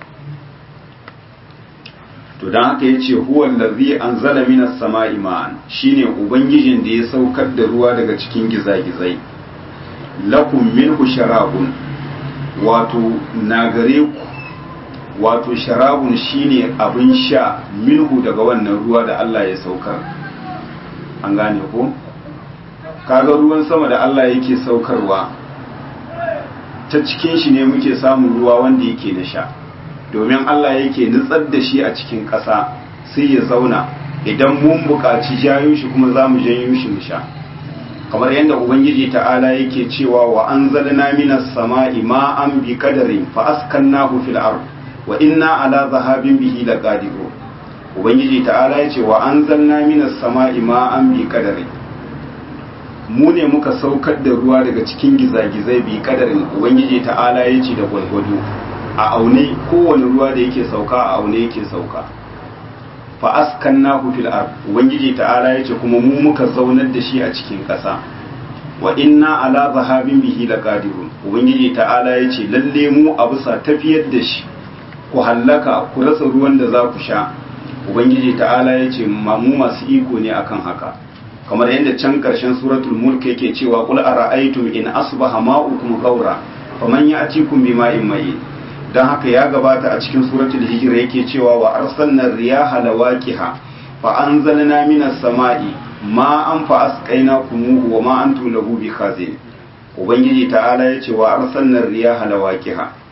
to dan haka yace huwa allazi anzala minas sama'i ma'an shine ubangijin da ya saukar da ruwa daga cikin gizagizai lakum minhu sharabun wato na gare ku wato sharabun shine abin sha minhu daga wannan ruwa da Allah ya saukar an gane ko kaga ruwan sama da Allah yake saukarwa ta cikin shi ne muke samun ruwa wanda yake na sha domin Allah yake nutsar da shi a cikin ƙasa sai ya zauna idan mun buƙaci jayo shi kuma za mu janyo shi mu sha kamar yadda ubangiji ta'ala yake cewa wa anzalna minas sama'i ma'an bi qadarin fa askannahu fil ard wa inna ala zahabin bihi laqadirun ubangiji ta'ala yace wa anzalna minas sama'i ma'an bi qadarin mu ne muka saukar da ruwa daga cikin gizagizai bi kadarin ubangiji ta'ala ya ce da gwalgwado a aune kowane ruwa da yake sauka a aune yake sauka fa askannahu fil ard ubangiji ta'ala ya ce kuma mu muka zaunar da shi a cikin ƙasa wa inna ala zahabin bihi laqadirun ubangiji ta'ala ya ce lalle mu a bisa tafiyar da shi ku hallaka ku rasa ruwan da za ku sha ubangiji ta'ala ya ce mu masu iko ne akan haka kamar yadda can ƙarshen suratul mulk yake cewa qul ara'aytum in asbaha ma'ukum ghawra faman ya'tikum bima'in mayin dan haka ya gabata a cikin suratul hijr yake cewa wa arsalna riyaha lawaqiha fa anzalna minas sama'i ma'an fa asqaynakumuhu wa ma antum lahu bikhazin ubangiji ta'ala yace wa arsalna riyaha lawaqiha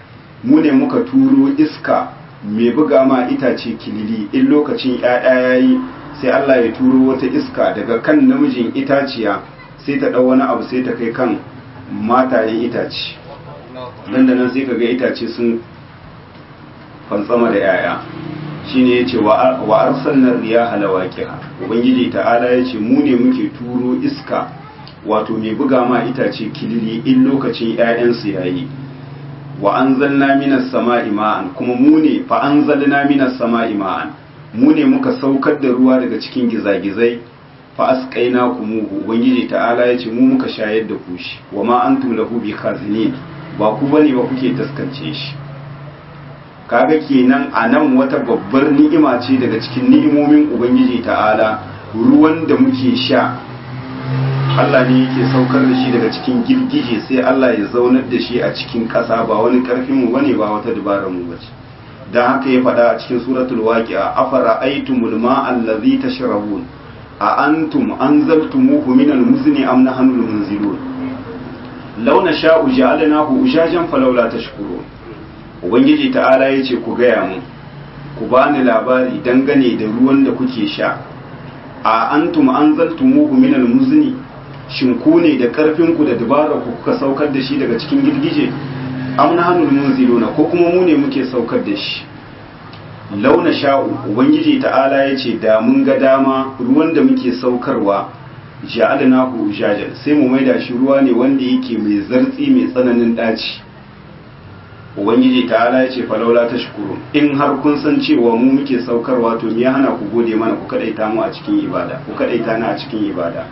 mu ne muka turo iska mai buga ma itace kilili in lokacin ƴaƴa yayi sai Allah ya turo wata iska daga kan namijin itaciya sai ta ɗau wani abu sai ta kai kan matayen itace nan da nan sai kaga itace sun fantsama da ƴaƴa shine yace wa arsalna riyaha lawaqiha ubangiji ta'ala yace mu ne muke turo iska wato mai buga ma itace kilili in lokacin ƴaƴansu yayi wa anzalna minas sama'i ma'an kuma mu ne fa anzalna minas sama'i ma'an mu ne muka saukar da ruwa daga cikin gizagizai fa asqaina kumuhu ubangiji ta'ala yace mu muka shayar da ku shi wa ma antum lahu bikazinin ba ku bane ba kuke taskance shi kaga kenan anan wata babbar ni'ima ce daga cikin ni'imomin ubangiji ta'ala ruwan da muke sha Allah ne yake saukar da shi daga cikin girgije sai Allah ya zaunar da shi a cikin ƙasa ba wani ƙarfin mu bane ba wata dabarar mu bace dan haka ya faɗa a cikin suratul waqi'a afara aitumul ma'a allazi tashrabun a antum anzaltumuhu minal muzni am nahnu munzilun law nasha'u ja'alnahu ushajan falawla tashkurun ubangiji ta'ala yace ku gaya mu ku bani labari dangane da ruwan da kuke sha a antum anzaltumuhu minal muzni shin ku ne da karfin ku da dabara ku kuka saukar da shi daga cikin girgije am nahnu munziluna ko kuma mu ne muke saukar da shi launa sha'u ubangiji ta'ala ya ce da mun ga dama ruwan da muke saukarwa ja'alnahu ujajan sai mu maida shi ruwa ne wanda yake mai zartsi mai tsananin daci ubangiji ta'ala ya ce falaula tashkurun in har kun san cewa mu muke saukarwa to me ya hana ku gode mana ku kadaita mu a cikin ibada ku kadaita ni a cikin ibada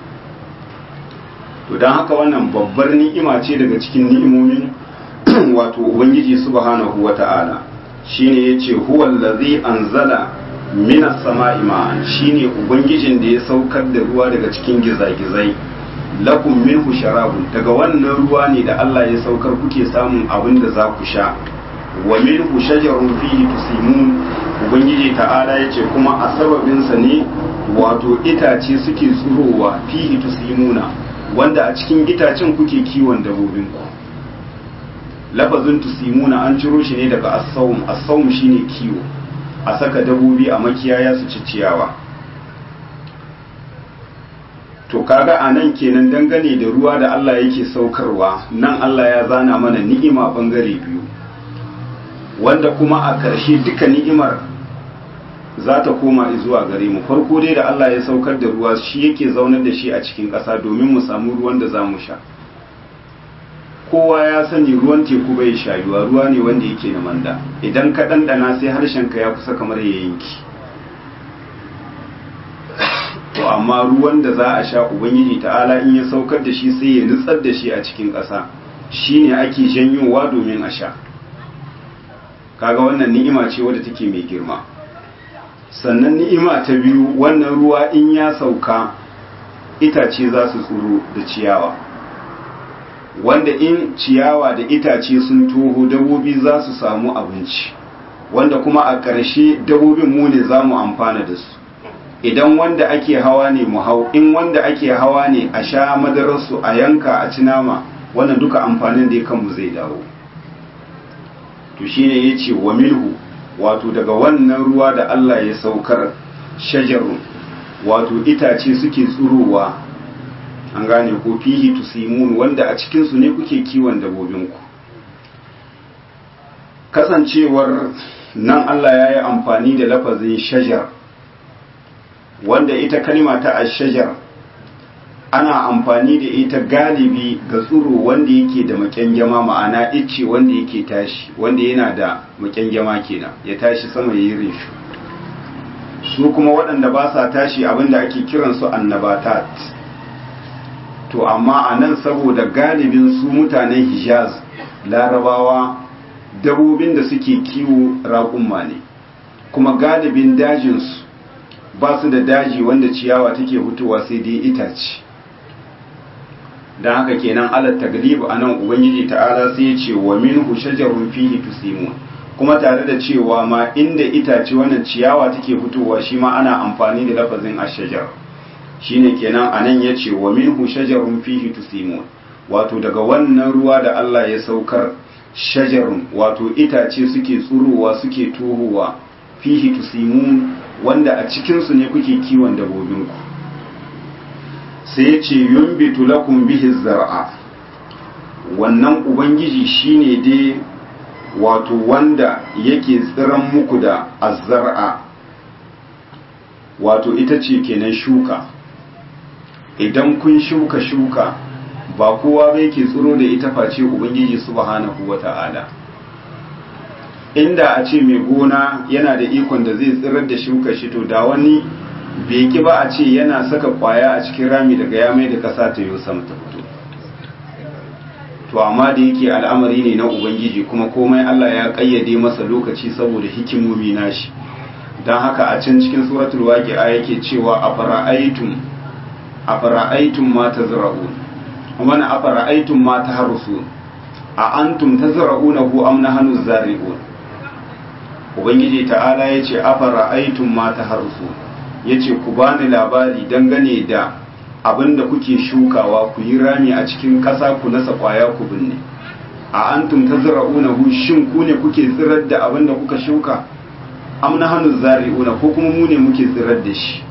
to dan haka wannan babbar ni'ima ce daga cikin ni'imomin wato ubangiji subhanahu wata'ala shine yace huwa allazi anzala minas sama'i ma'an shine ubangijin da ya saukar da ruwa daga cikin gizagizai lakum minhu sharabun daga wannan ruwa ne da Allah ya saukar kuke samun abin da za ku sha wa minhu shajarun fihi tusimun ubangiji ta'ala yace kuma a sababin sa ne wato itace suke tsurowa fihi tusimuna wanda a cikin itacen kuke kiwon dabbobin ku lafazin tusimuna an ciro shi ne daga asawum asawum shine kiwo a saka dabobi a makiyaya su ci ciyawa to kaga a nan kenan dangane da ruwa da Allah yake saukarwa nan Allah ya zana mana ni'ima bangare biyu wanda kuma a ƙarshe duka ni'imar za ta koma zuwa gare mu farko dai da Allah ya saukar da ruwa shi yake zaunar da shi a cikin ƙasa domin mu samu ruwan da za mu sha kowa ya sani ruwan teku bai shayuwa ruwa ne wanda yake na manda idan ka ɗanɗana sai harshenka ya kusa kamar ya yanki to amma ruwan da za a sha ubangiji ta'ala in ya saukar da shi sai ya nutsar da shi a cikin ƙasa shine ake janyowa domin a sha kaga wannan ni'ima ce wadda take mai girma sannan ni'ima ta biyu wannan ruwa in ya sauka itace za su tsuro da ciyawa wanda in ciyawa da itace sun toho dabobi za su samu abinci wanda kuma a ƙarshe dabobin mu ne za mu amfana da su idan wanda ake hawa ne mu hau in wanda ake hawa ne a sha madararsu a yanka a ci nama wannan duka amfanin da ya kanmu zai dawo to shine ya ce wa milhu wato daga wannan ruwa da Allah ya saukar shajarun wato itace suke tsurowa an gane ko fihi tusimun wanda a cikinsu ne kuke kiwon dabobinku kasancewar nan Allah ya yi amfani da lafazin shajar wanda ita kalima ta ashajar ana amfani da ita galibi ga tsuro wanda yake da makyangyama ma'ana icce wanda yake tashi wanda yana da makyangyama kenan ya tashi sama ya yi reshu su kuma waɗanda ba sa tashi abinda ake kiransu annabatat to amma a nan saboda galibin su mutanen hijaz larabawa dabobin da suke kiwo raƙumma ne kuma galibin dajinsu ba su da daji wanda ciyawa take fitowa sai dai itace don haka kenan alat taglib a nan ubangiji ta'ala sai ya ce wa minhu shajarun fihi tusimun kuma tare da cewa ma inda itace wannan ciyawa take fitowa shi ma ana amfani da lafazin ashajar shine kenan anan ya ce wa minhu shajarun fihi tusimun wato daga wannan ruwa da Allah ya saukar shajarun wato itace suke tsurowa suke tohowa fihi tusimun wanda a cikinsu ne kuke kiwon dabobinku sai ya ce yumbitu lakum bihi zar'a wannan ubangiji shine dai wato wanda yake tsiran muku da azzar'a wato ita ce kenan shuka idan kun shuka shuka ba kowa bai ke tsiro da ita face ubangiji subhanahu wata'ala inda a ce mai gona yana da ikon da zai tsirar da shuka shi to da wani bai ki ba a ce yana saka kwaya a cikin rami daga ya mai da kasa ta yi sama ta fito to amma da yake al'amari ne na ubangiji kuma komai Allah ya kayyade masa lokaci saboda hikimomi nashi don haka a can cikin suratul waqi'a yake cewa afara'aytum afara'aytum ma tazra'un kuma na afara'aytum ma tahrusun a antum tazra'unahu am nahnu zari'un ubangiji ta'ala yace afara'aytum ma tahrusun yace ku bani labari dangane da abinda kuke shukawa ku yi rami a cikin ƙasa ku nasa kwaya ku binne a antum tazra'unahu shin ku ne kuke tsirar da abinda kuka shuka am nahnu zari'una ko kuma mu ne muke tsirar da shi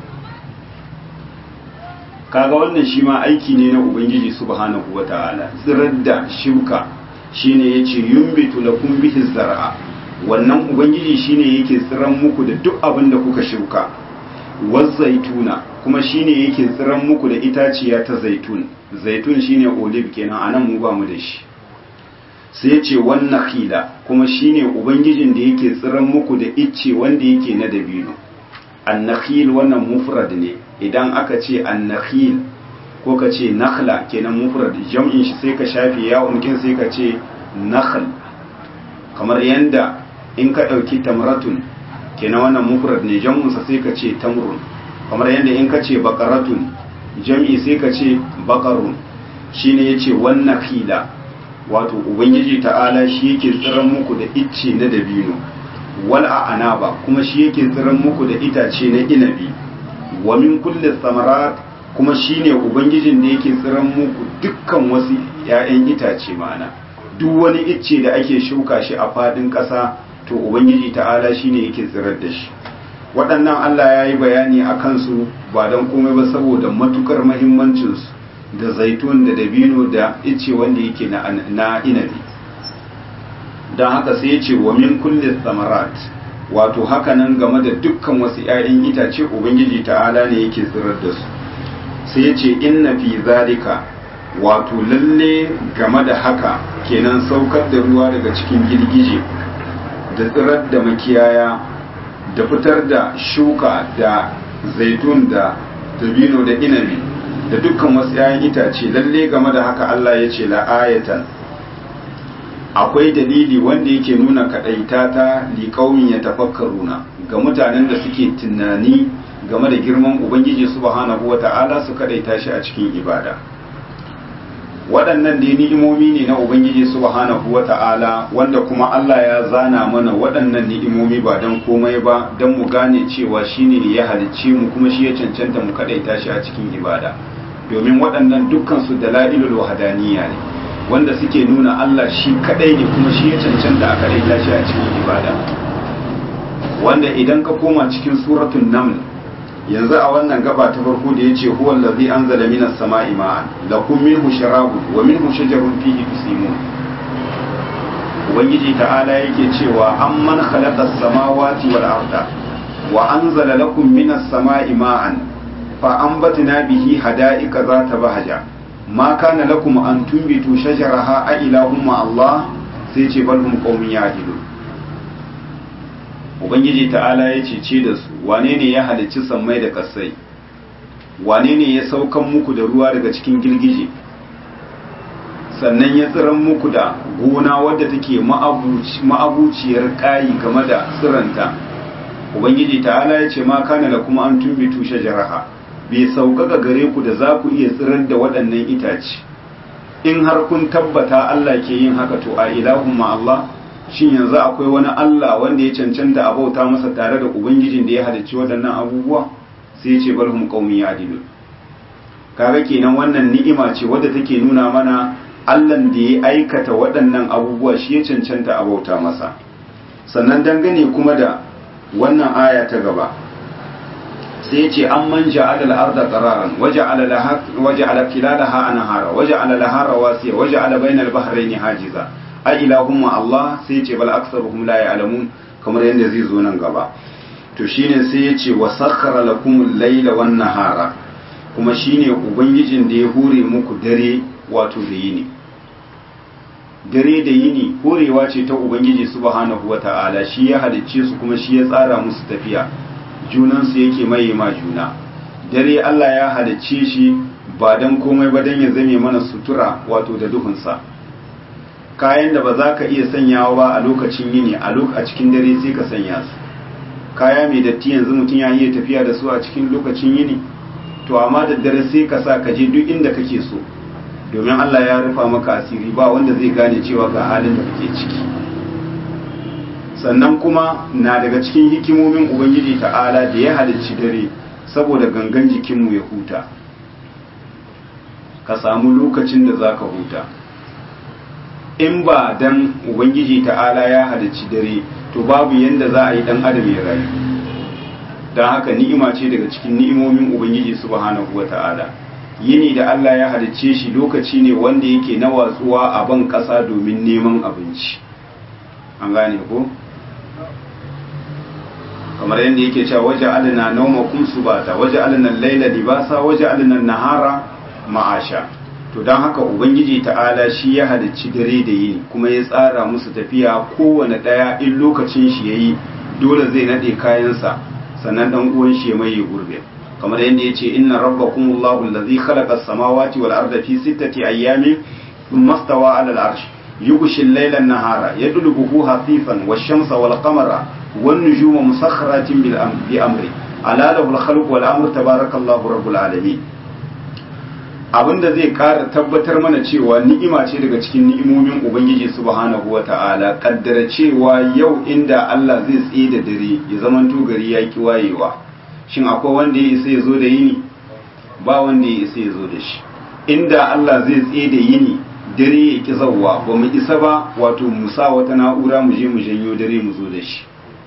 kaga wannan shi ma aiki ne na ubangiji subhanahu wata'ala tsirar da shuka shine yace yumbitu lakum bihi zar'a wannan ubangiji shine yake tsiran muku da duk abin da kuka shuka zaituna kuma shine yake tsiran muku da itaciya ta zaitun zaitun shine olive kenan anan mu ba mu da shi sai yace wannan khila kuma shine ubangijin da yake tsiran muku da icce wanda yake na dabino annakhil wannan mufrad ne idan aka ce annakhil ko ka ce nakhla kenan mufrad jam'in shi sai ka shafe ya'un kin sai ka ce nakhl kamar yanda in ka dauki tamratun kenan wannan mufrad ne jam'un sa sai ka ce tamrun kamar yanda in ka ce baqaratun jam'i sai ka ce baqarun shine yace wannan khila wato ubangiji ta'ala shi yake tsiran muku da icce na dabino wal anaba kuma shi yake tsiran muku da itace na inabi wa min kulli samarat kuma shine ubangijin da yake tsiran muku dukkan wasu ƴaƴan itace mana duk wani icce da ake shuka shi a fadin ƙasa to ubangiji ta'ala shine yake tsirar da shi waɗannan Allah ya yi bayani a kansu ba don komai ba saboda matukar mahimmancinsu da zaitun da dabino da icce wanda yake na inabi don haka sai ya ce wa min kulli samarat wato haka nan game da dukkan wasu 'ya'yan itace ubangiji ta'ala ne yake tsirar da su sai ya ce inna fi zalika wato lalle game da haka kenan saukar da ruwa daga cikin girgije da tsirar da makiyaya da fitar da shuka da zaitun da dabino da inabi da dukkan wasu 'ya'yan itace lalle game da haka Allah ya ce la'ayatan akwai dalili wanda yake nuna kadaita ta liƙaumin ya tafakkaruna ga mutanen da suke tunani game da girman ubangiji subhanahu wata'ala su kadaita shi a cikin ibada waɗannan dai ni'imomi ne na ubangiji subhanahu wata'ala wanda kuma Allah ya zana mana waɗannan ni'imomi ba don komai ba don mu gane cewa shine ne ya halicce mu kuma shi ya cancanta mu kadaita shi a cikin ibada domin waɗannan dukkan su dalailul wahdaniyya ne wanda suke nuna Allah shi kadai ne kuma shi ya cancanta a kadai tashi a cikin ibada wanda idan ka koma cikin suratul naml yanzu a wannan gaba ta farko da yace huwa allazi anzala minas sama'i ma'an lakum minhu sharabun wa minhu shajarun fihi tusimun ubangiji ta'ala yake cewa amman khalaqa as-samawati wal arda wa anzala lakum minas sama'i ma'an fa anbatna bihi hada'ika zata bahaja ma kana lakum an tumbitu shajaraha a ilahum ma Allah sai ce bal hum qaumun ya'dilun ubangiji ta'ala ya cece da su wane ne ya halicci sammai da kasai wane ne ya saukan muku da ruwa daga cikin girgije sannan ya tsiran muku da gona wadda take ma'abuciyar kayi game da tsiranta ubangiji ta'ala ya ce ma kana lakum an tumbitu shajaraha bai sauƙaƙa gare ku da za ku iya tsirar da waɗannan itace in har kun tabbata Allah ke yin haka to a ilahun ma Allah shin yanzu akwai wani Allah wanda ya cancanta a bauta masa tare da ubangijin da ya halicci waɗannan abubuwa sai ce balhum qaumi ya'dilun kaga kenan wannan ni'ima ce wadda take nuna mana Allahn da ya aikata waɗannan abubuwa shi ya cancanta a bauta masa sannan dangane kuma da wannan aya ta gaba sai ce an man ja'ala al-arda qararan waja'ala laha waja'ala kilalaha anhara waja'ala laha rawasiya waja'ala bainal bahrayni hajiza a ilahum Allah sai ce bal aktsaruhum la ya'lamun kamar yadda zai zo nan gaba to shine sai ya ce wa sakhara lakumul layla wan nahara kuma shine ubangijin da ya hure muku dare wato da yini dare da yini horewa ce ta ubangiji subhanahu wata'ala shi ya halicce su kuma shi ya tsara musu tafiya junansu yake maye ma juna dare Allah ya halicce shi ba dan komai ba dan ya zame mana sutura wato da duhunsa kayan da ba za ka iya sanyawa ba a lokacin yini a a cikin dare sai ka sanya su kaya mai datti yanzu mutum ya iya tafiya da su a cikin lokacin yini to amma da dare sai ka sa ka je duk inda kake so domin Allah ya rufa maka asiri ba wanda zai gane cewa ga halin da kake ciki sannan kuma na daga cikin hikimomin ubangiji ta'ala da ya halicci dare saboda gangan jikinmu ya huta ka samu lokacin da za ka huta in ba dan ubangiji ta'ala ya halicci dare to babu yanda za a yi dan adam ya rayu don haka ni'ima ce daga cikin ni'imomin ubangiji subhanahu wa ta'ala yini da Allah ya halicce shi lokaci ne wanda yake na watsuwa a ban ƙasa domin neman abinci an gane ko kamar yadda yake cewa waje alina nauma kum subata waje alina laila libasa waje alina nahara ma'asha to don haka ubangiji ta'ala shi ya halicci dare da yini kuma ya tsara musu tafiya kowane ɗaya in lokacin shi yayi dole zai nade kayansa sannan dan uwan shi ya maye gurbe kamar yadda yace inna rabbakumullahu allazi khalaqa as-samawati wal arda fi sittati ayyamin thumma stawa 'ala al-'arsh yughshi al-layla an-nahara yadlubuhu hafifan wash-shamsa wal-qamara wan-nujuma musakhkharatin bil bi amri ala lahu al-khalqu wal-amru tabarakallahu rabbul alamin abinda zai ƙara tabbatar mana cewa ni'ima ce daga cikin ni'imomin ubangiji subhanahu wata'ala kaddara cewa yau inda Allah zai tsaye da dare ya zamanto gari ya ki wayewa shin akwai wanda ya isa ya zo da yini ba wanda ya isa ya zo da shi inda Allah zai tsaye da yini dare ya ki zawwa ba mu isa ba wato mu sa wata na'ura mu je mu janyo dare mu zo da shi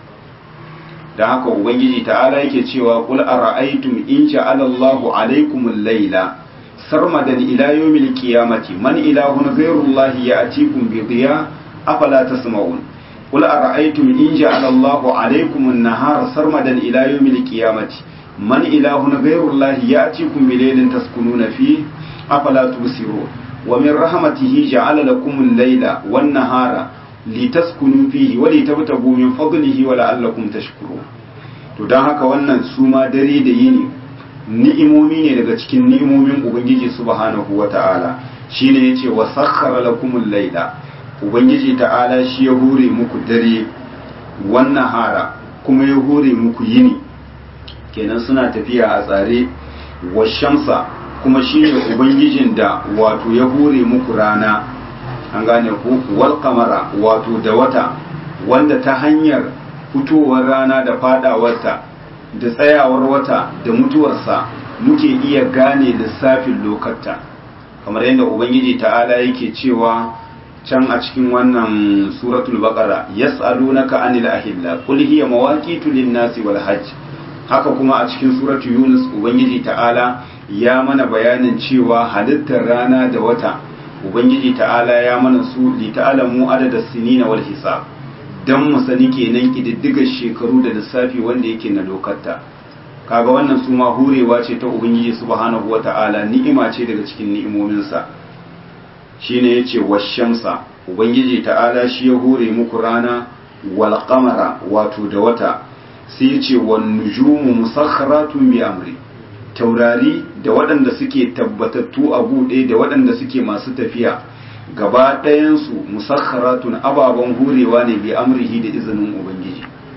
da haka ubangiji ta'ala yake cewa qul ara'aytum in ja'ala Allahu alaykumul layla sarmadan ila yawmil qiyamati man ilahun ghayrullahi ya'tikum bi dhiya afala tasma'un qul ara'aytum in ja'ala Allahu 'alaykum an-nahara sarmadan ila yawmil qiyamati man ilahun ghayrullahi ya'tikum bi laylin taskununa fihi afala tubsirun wa min rahmatihi ja'ala lakum al-layla wan-nahara litaskunu fihi wa litabtagu min fadlihi wa la'allakum tashkurun to dan haka wannan suma dare da yini ni'imomi ne daga cikin ni'imomin ubangiji subhanahu wata'ala shine yace wa sakhkhara lakumul layla ubangiji ta'ala shi ya hure muku dare wannan hara kuma ya hure muku yini kenan suna tafiya a tsare wa shamsa kuma shine ubangijin da wato ya hure muku rana an gane ku wal kamara wato da wata wanda ta hanyar fitowar rana da fadawarta da tsayawar wata da mutuwarsa muke iya gane lissafin lokata kamar yadda ubangiji ta'ala yake cewa can a cikin wannan suratul baqara yas'alunaka anil ahilla qul hiya mawaqitu lin-nasi wal hajj haka kuma a cikin suratul yunus ubangiji ta'ala ya mana bayanin cewa halittar rana da wata ubangiji ta'ala ya mana su li ta'lamu adada sinina wal hisab dan mu sani kenan kididdigar shekaru da lissafi wanda yake na lokata kaga wannan su ma hurewa ce ta ubangiji subhanahu wata'ala ni'ima ce daga cikin ni'imominsa shine yace washamsa ubangiji ta'ala shi ya hure muku rana wal qamara wato da wata sai yace wan nujumu musakharatun bi amri taurari da waɗanda suke tabbatattu a buɗe da waɗanda suke masu tafiya gaba ɗayansu musakharatun ababen hurewa ne bi amrihi da izinin ubangiji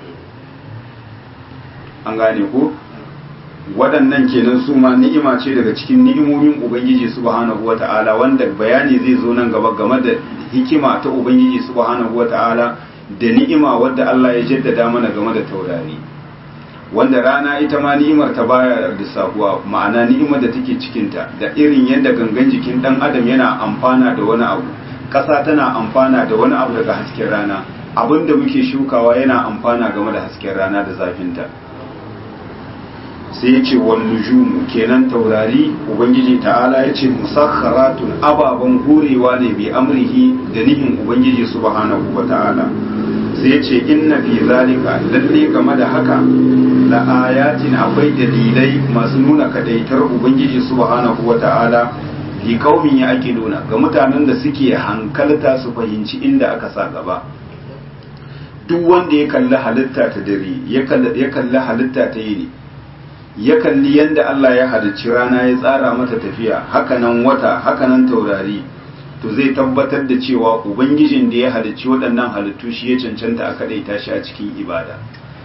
an gane ko waɗannan kenan su ma ni'ima ce daga cikin ni'imomin ubangiji subhanahu wata'ala wanda bayani zai zo nan gaba game da hikima ta ubangiji subhanahu wata'ala da ni'ima wadda Allah ya jaddada mana game da taurari wanda rana ita ma ni'imar ta baya lissafuwa ma'ana ni'imar da take cikinta da irin yadda gangan jikin dan adam yana amfana da wani abu ƙasa tana amfana da wani abu daga hasken rana abin da muke shukawa yana amfana game da hasken rana da zafinta sai ya ce wal nujumu kenan taurari ubangiji ta'ala ya ce musakharatun ababen horewa ne bi amrihi da nihin ubangiji subhanahu wa ta'ala sai ya ce inna fi zalika lalle game da haka la ayatin akwai dalilai masu nuna kadaitar ubangiji subhanahu wa ta'ala fi qaumin ya nuna ga mutanen da suke hankalta su fahimci inda aka sa gaba duk wanda ya kalli halitta ta dare ya kalli halitta ta yini ya kalli yadda Allah ya halicci rana ya tsara mata tafiya hakanan wata hakanan taurari to zai tabbatar da cewa ubangijin da ya halicci waɗannan halittu shi ya cancanta a kaɗaita shi a cikin ibada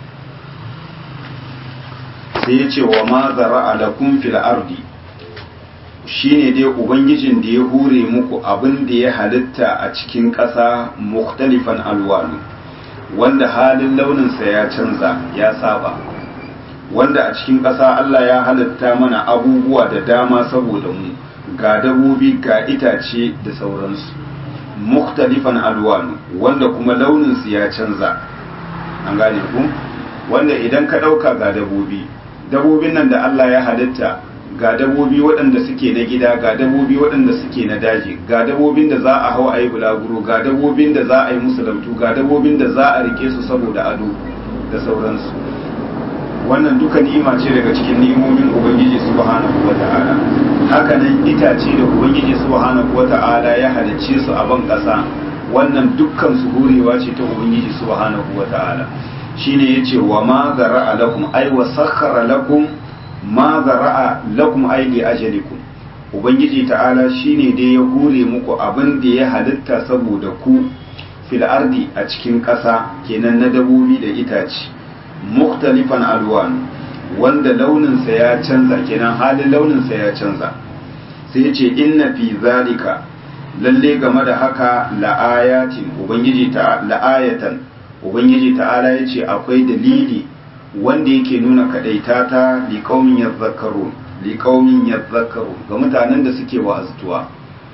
sai ya ce wa ma zara alakum fil ardi shine dai ubangijin da ya hure muku abin da ya halitta a cikin ƙasa mukhtalifan alwanu wanda halin launinsa ya canza ya saba wanda a cikin ƙasa Allah ya halitta mana abubuwa da dama saboda mu ga dabobi ga itace da sauransu mukhtalifan alwanu wanda kuma launinsu ya canza an gane ku wanda idan ka ɗauka ga dabobi dabobin nan da Allah ya halitta ga dabobi waɗanda suke na gida ga dabobi waɗanda suke na daji ga dabobin da za a hau a yi bulaguro ga dabobin da za a yi musu lautu ga dabobin da za a rike su saboda ado da sauransu wannan duka ni'ima ce daga cikin ni'imomin ubangiji subhanahu wata'ala haka nan itace da ubangiji subhanahu wata'ala ya halicce su a ban ƙasa wannan dukkan su hurewa ce ta ubangiji subhanahu wata'ala shine yace wa ma zara'a lakum ay wa sakhkhara lakum ma zara'a lakum ay li ajalikum ubangiji ta'ala shine dai ya hure muku abin da ya halitta saboda ku fil ardi a cikin ƙasa kenan na dabobi da itace muktalifan alwan wanda launinsa ya canza kenan halin launinsa ya canza sai ce inna fi zalika lalle game da haka la'ayatin ubangiji ta la'ayatan ubangiji ta'ala yace akwai dalili wanda yake nuna kadaita ta liqaumin yadhakkarun liqaumin yadhakkarun ga mutanen da suke wa'azuwa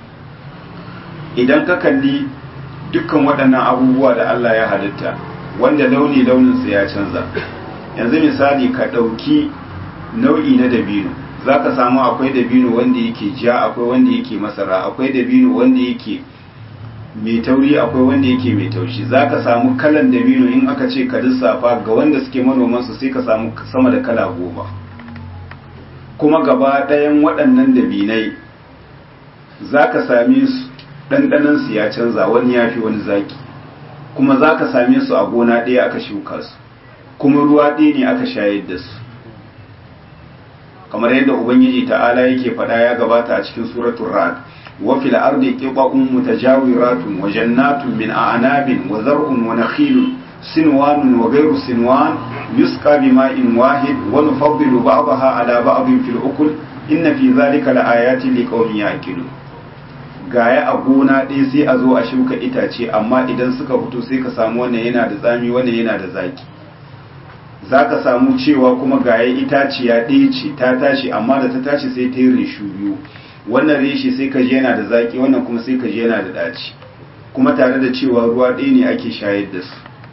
idan ka kalli dukkan waɗannan abubuwa da Allah ya halitta wanda launi launinsa ya canza yanzu misali ka ɗauki nau'i na dabino za ka samu akwai dabino wanda yake ja akwai wanda yake masara akwai dabino wanda yake mai tauri akwai wanda yake mai taushi za ka samu kalan dabino in aka ce ka lissafa ga wanda suke manoman su sai ka samu sama da kala goma kuma gaba ɗayan waɗannan dabinai za ka same su ɗanɗanansu ya canza wani ya fi wani zaki kuma za ka same su a gona ɗaya aka shuka su kuma ruwa ɗaya ne aka shayar da su kamar yadda ubangiji ta'ala yake faɗa ya gabata a cikin suratul ra'd wa fil ardi qita'un mutajawiratun wa jannatun min a'nabin wa zar'un wa nakhilun sinwanun wa ghayru sinwan yusqa bima'in wahid wa nufaddilu ba'daha ala ba'din fil ukul inna fi dhalika laayatin liqaumin ya'qilun gaya a gona ɗaya sai a zo a shuka itace amma idan suka fito sai ka samu wannan yana da tsami wannan yana da zaki za ka samu cewa kuma gaya itaciya ɗaya ce ta tashi amma da ta tashi sai ta yi reshu biyu wannan reshe sai ka ji yana da zaki wannan kuma sai ka ji yana da ɗaci kuma tare da cewa ruwa ɗaya ne ake shayar da su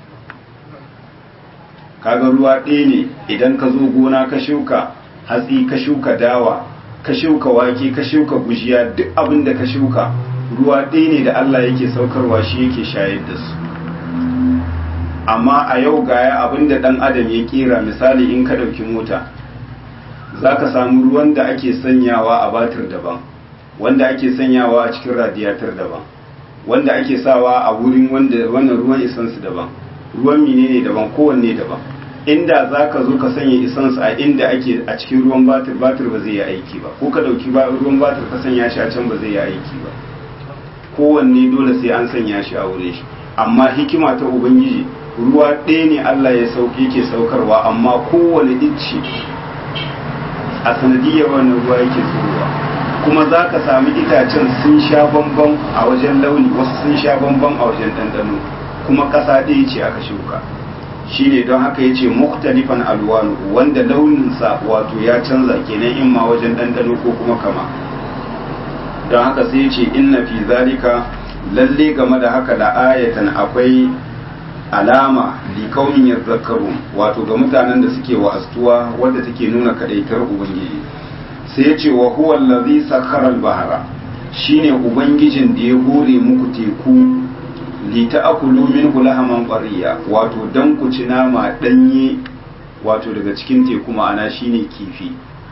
kaga ruwa ɗaya ne idan ka zo gona ka shuka hatsi ka shuka dawa ka shuka wake ka shuka gujiya duk abin da ka shuka ruwa ɗaya ne da Allah yake saukarwa shi yake shayar da su amma a yau gaya abin da ɗan adam ya kera misali in ka ɗauki mota za ka samu ruwan da ake sanyawa a batir daban wanda ake sanyawa a cikin radiyatar daban wanda ake sawa a wurin wannan ruwan isansu daban ruwan menene daban kowanne daban inda za ka zo ka sanya isansu a inda ake a cikin ruwan batir batir ba zai yi aiki ba ko ka ɗauki ruwan batir ka sanya shi a can ba zai yi aiki ba kowanne dole sai an sanya shi a wurin shi amma hikima ta ubangiji ruwa ɗaya ne Allah ya sauke ke saukarwa amma kowane icce a sanadiyar wannan ruwa yake zuwa kuma za ka sami itacen sun sha bamban a wajen launi wasu sun sha bamban a wajen ɗanɗano kuma ƙasa ɗaya ce aka shuka shine don haka yace mukhtalifan alwanu wanda launinsa wato ya canza kenan in ma wajen ɗanɗano ko kuma kama don haka sai yace inna fi zalika lalle game da haka da ayatan akwai alama likaumin yadhakkaru wato ga mutanen da suke wa'astuwa wadda take nuna kadaitar ubangiji sai yace wa huwa allazi sakhara al-bahra shine ubangijin da ya hore muku teku li ta'kulu minhu lahaman qariya wato dan ku ci nama danye wato daga cikin teku ma'ana shine kifi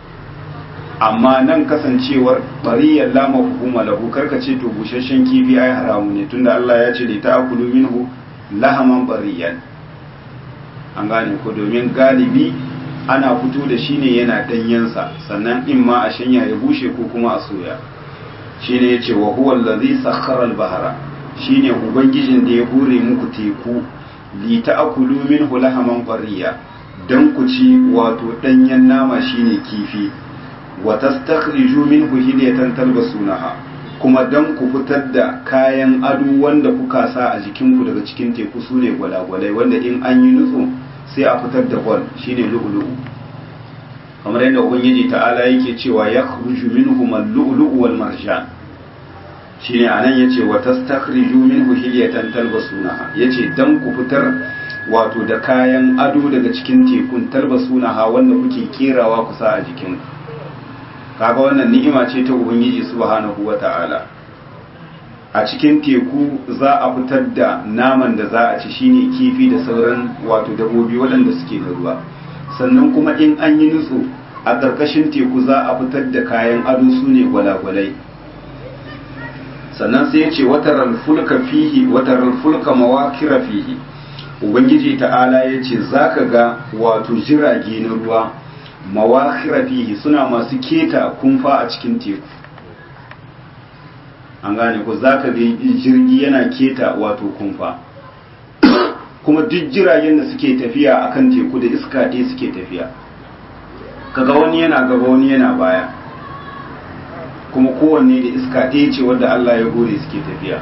amma nan kasancewar bariyar lama hukuma lahu karka ce to busasshen kifi ai haramu ne tunda Allah ya ce li ta'kulu minhu lahaman bariyan an gane ko domin galibi ana fito da shi ne yana danyensa sannan in ma a shanya ya bushe ko kuma a soya shine yace wa huwa allazi sakhara al-bahra shine ubangijin da ya hure muku teku li ta'kulu minhu lahaman qariya dan ku ci wato danyen nama shine kifi wa tastakhriju minhu hilyatan talbasunaha kuma dan ku fitar da kayan ado wanda kuka sa a jikinku daga cikin teku sune gwalagwalai wanda in an yi nutso sai a fitar da gwal shine lu'lu'u kamar yadda ubangiji ta'ala yake cewa yakhruju minhum al-lu'lu'u wal marjan shine anan yace wa tastakhriju minhu hilyatan talbasunaha yace dan ku fitar wato da kayan ado daga cikin tekun talbasunaha wanda kuke kerawa kusa a jikin kaga wannan ni'ima ce ta ubangiji subhanahu wata'ala a cikin teku za a fitar da naman da za a ci shine kifi da sauran wato dabobi waɗanda suke da ruwa sannan kuma in an yi nutso a ƙarƙashin teku za a fitar da kayan ado su ne gwalagwalai sannan sai ya ce watarar fulka fihi watarar fulka mawakira fihi ubangiji ta'ala ya ce za ka ga wato jirage na ruwa mawakira fihi suna masu keta kumfa a cikin teku an gane ko za ka ga jirgi yana keta wato kumfa kuma duk jiragen da suke tafiya akan teku da iska ɗaya suke tafiya kaga wani yana gaba wani yana baya kuma kowanne da iska ɗaya ce wadda Allah ya gore suke tafiya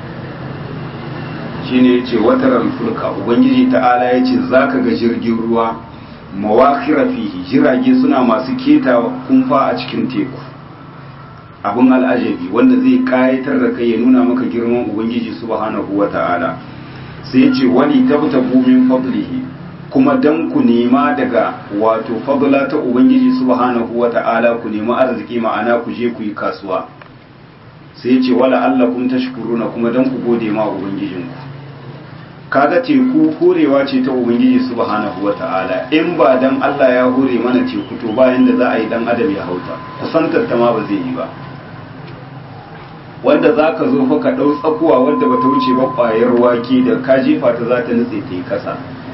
shine yace wataral fulka ubangiji ta'ala yace zaka ga jirgin ruwa mawakira fihi jirage suna masu keta kumfa a cikin teku abun al'ajabi wanda zai kayatar da kai ya nuna maka girman ubangiji subhanahu wata'ala sai yace wali tabtabu min fadlihi kuma dan ku nema daga wato fadla ta ubangiji subhanahu wata'ala ku nema arziki ma'ana ku je ku yi kasuwa sai yace wala allakum tashkuruna kuma dan ku gode ma ubangijinku kaga teku horewa ce ta ubangiji subhanahu wata'ala in ba dan Allah ya hore mana teku to bayan da za a yi dan adam ya hauta kusantar ta ma ba zai yi ba wanda za ka zo fa ka ɗau tsakuwa wadda ba ta wuce ba ƙwayar wake da ka jefa ta za ta nutse ta yi ƙasa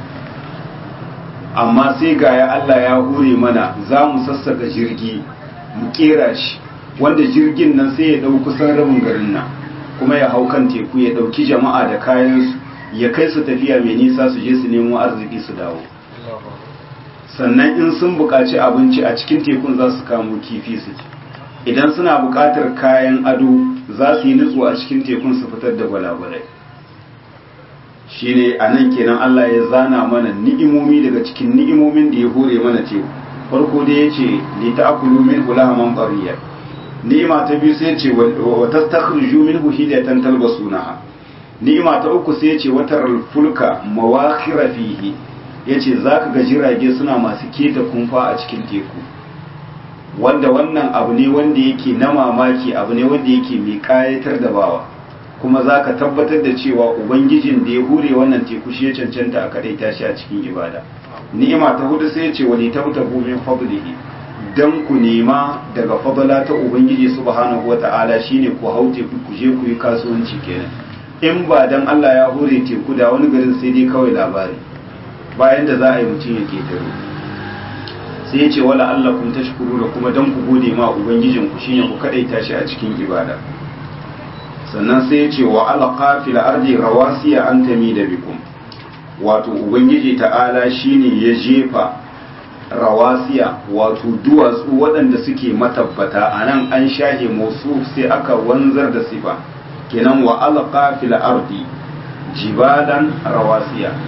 amma sai ga ya Allah ya hure mana za mu sassaka jirgi mu kera shi wanda jirgin nan sai ya ɗau kusan rabin garin nan kuma ya hau kan teku ya ɗauki jama'a da kayansu ya kai su tafiya mai nisa su je su nemo arziki su dawo sannan in sun buƙaci abinci a cikin tekun za su kamo kifi su ci idan suna buƙatar kayan ado za su yi nutsu a cikin tekun su fitar da gwalagwalai shine a nan kenan Allah ya zana mana ni'imomi daga cikin ni'imomin da ya hore mana teku farko da ya ce li ta'kulu min hulahaman qariya ni'ima ta biyu sai ya ce wa tastakhriju minhu hidatan talbasunaha ni'ima ta uku sai ya ce wataral fulka mawakhira fihi yace zaka ga jirage suna masu keta kumfa a cikin teku wanda wannan abu ne wanda yake na mamaki abu ne wanda yake mai kayatar da bawa kuma za ka tabbatar da cewa ubangijin da ya hure wannan teku shi ya cancanta a kadai tashi a cikin ibada ni'ima ta hudu sai ce wani tabtabu min fadlihi dan ku nema daga fadla ta ubangiji subhanahu wata'ala shine ku hau teku ku je ku yi kasuwanci kenan in ba dan Allah ya hure teku da wani garin sai dai kawai labari bayan da za a yi mutum ya ketaro sai ya ce wala Allah kun tashkuru da kuma dan ku gode ma ubangijin ku shine ku kadaita shi a cikin ibada sannan sai ya ce wa alqa fil ardi rawasiya an tamida bikum wato ubangiji ta'ala shine ya jefa rawasiya wato duwatsu waɗanda suke matabbata anan an shahe musu sai aka wanzar da sifa kenan wa alqa fil ardi jibalan rawasiya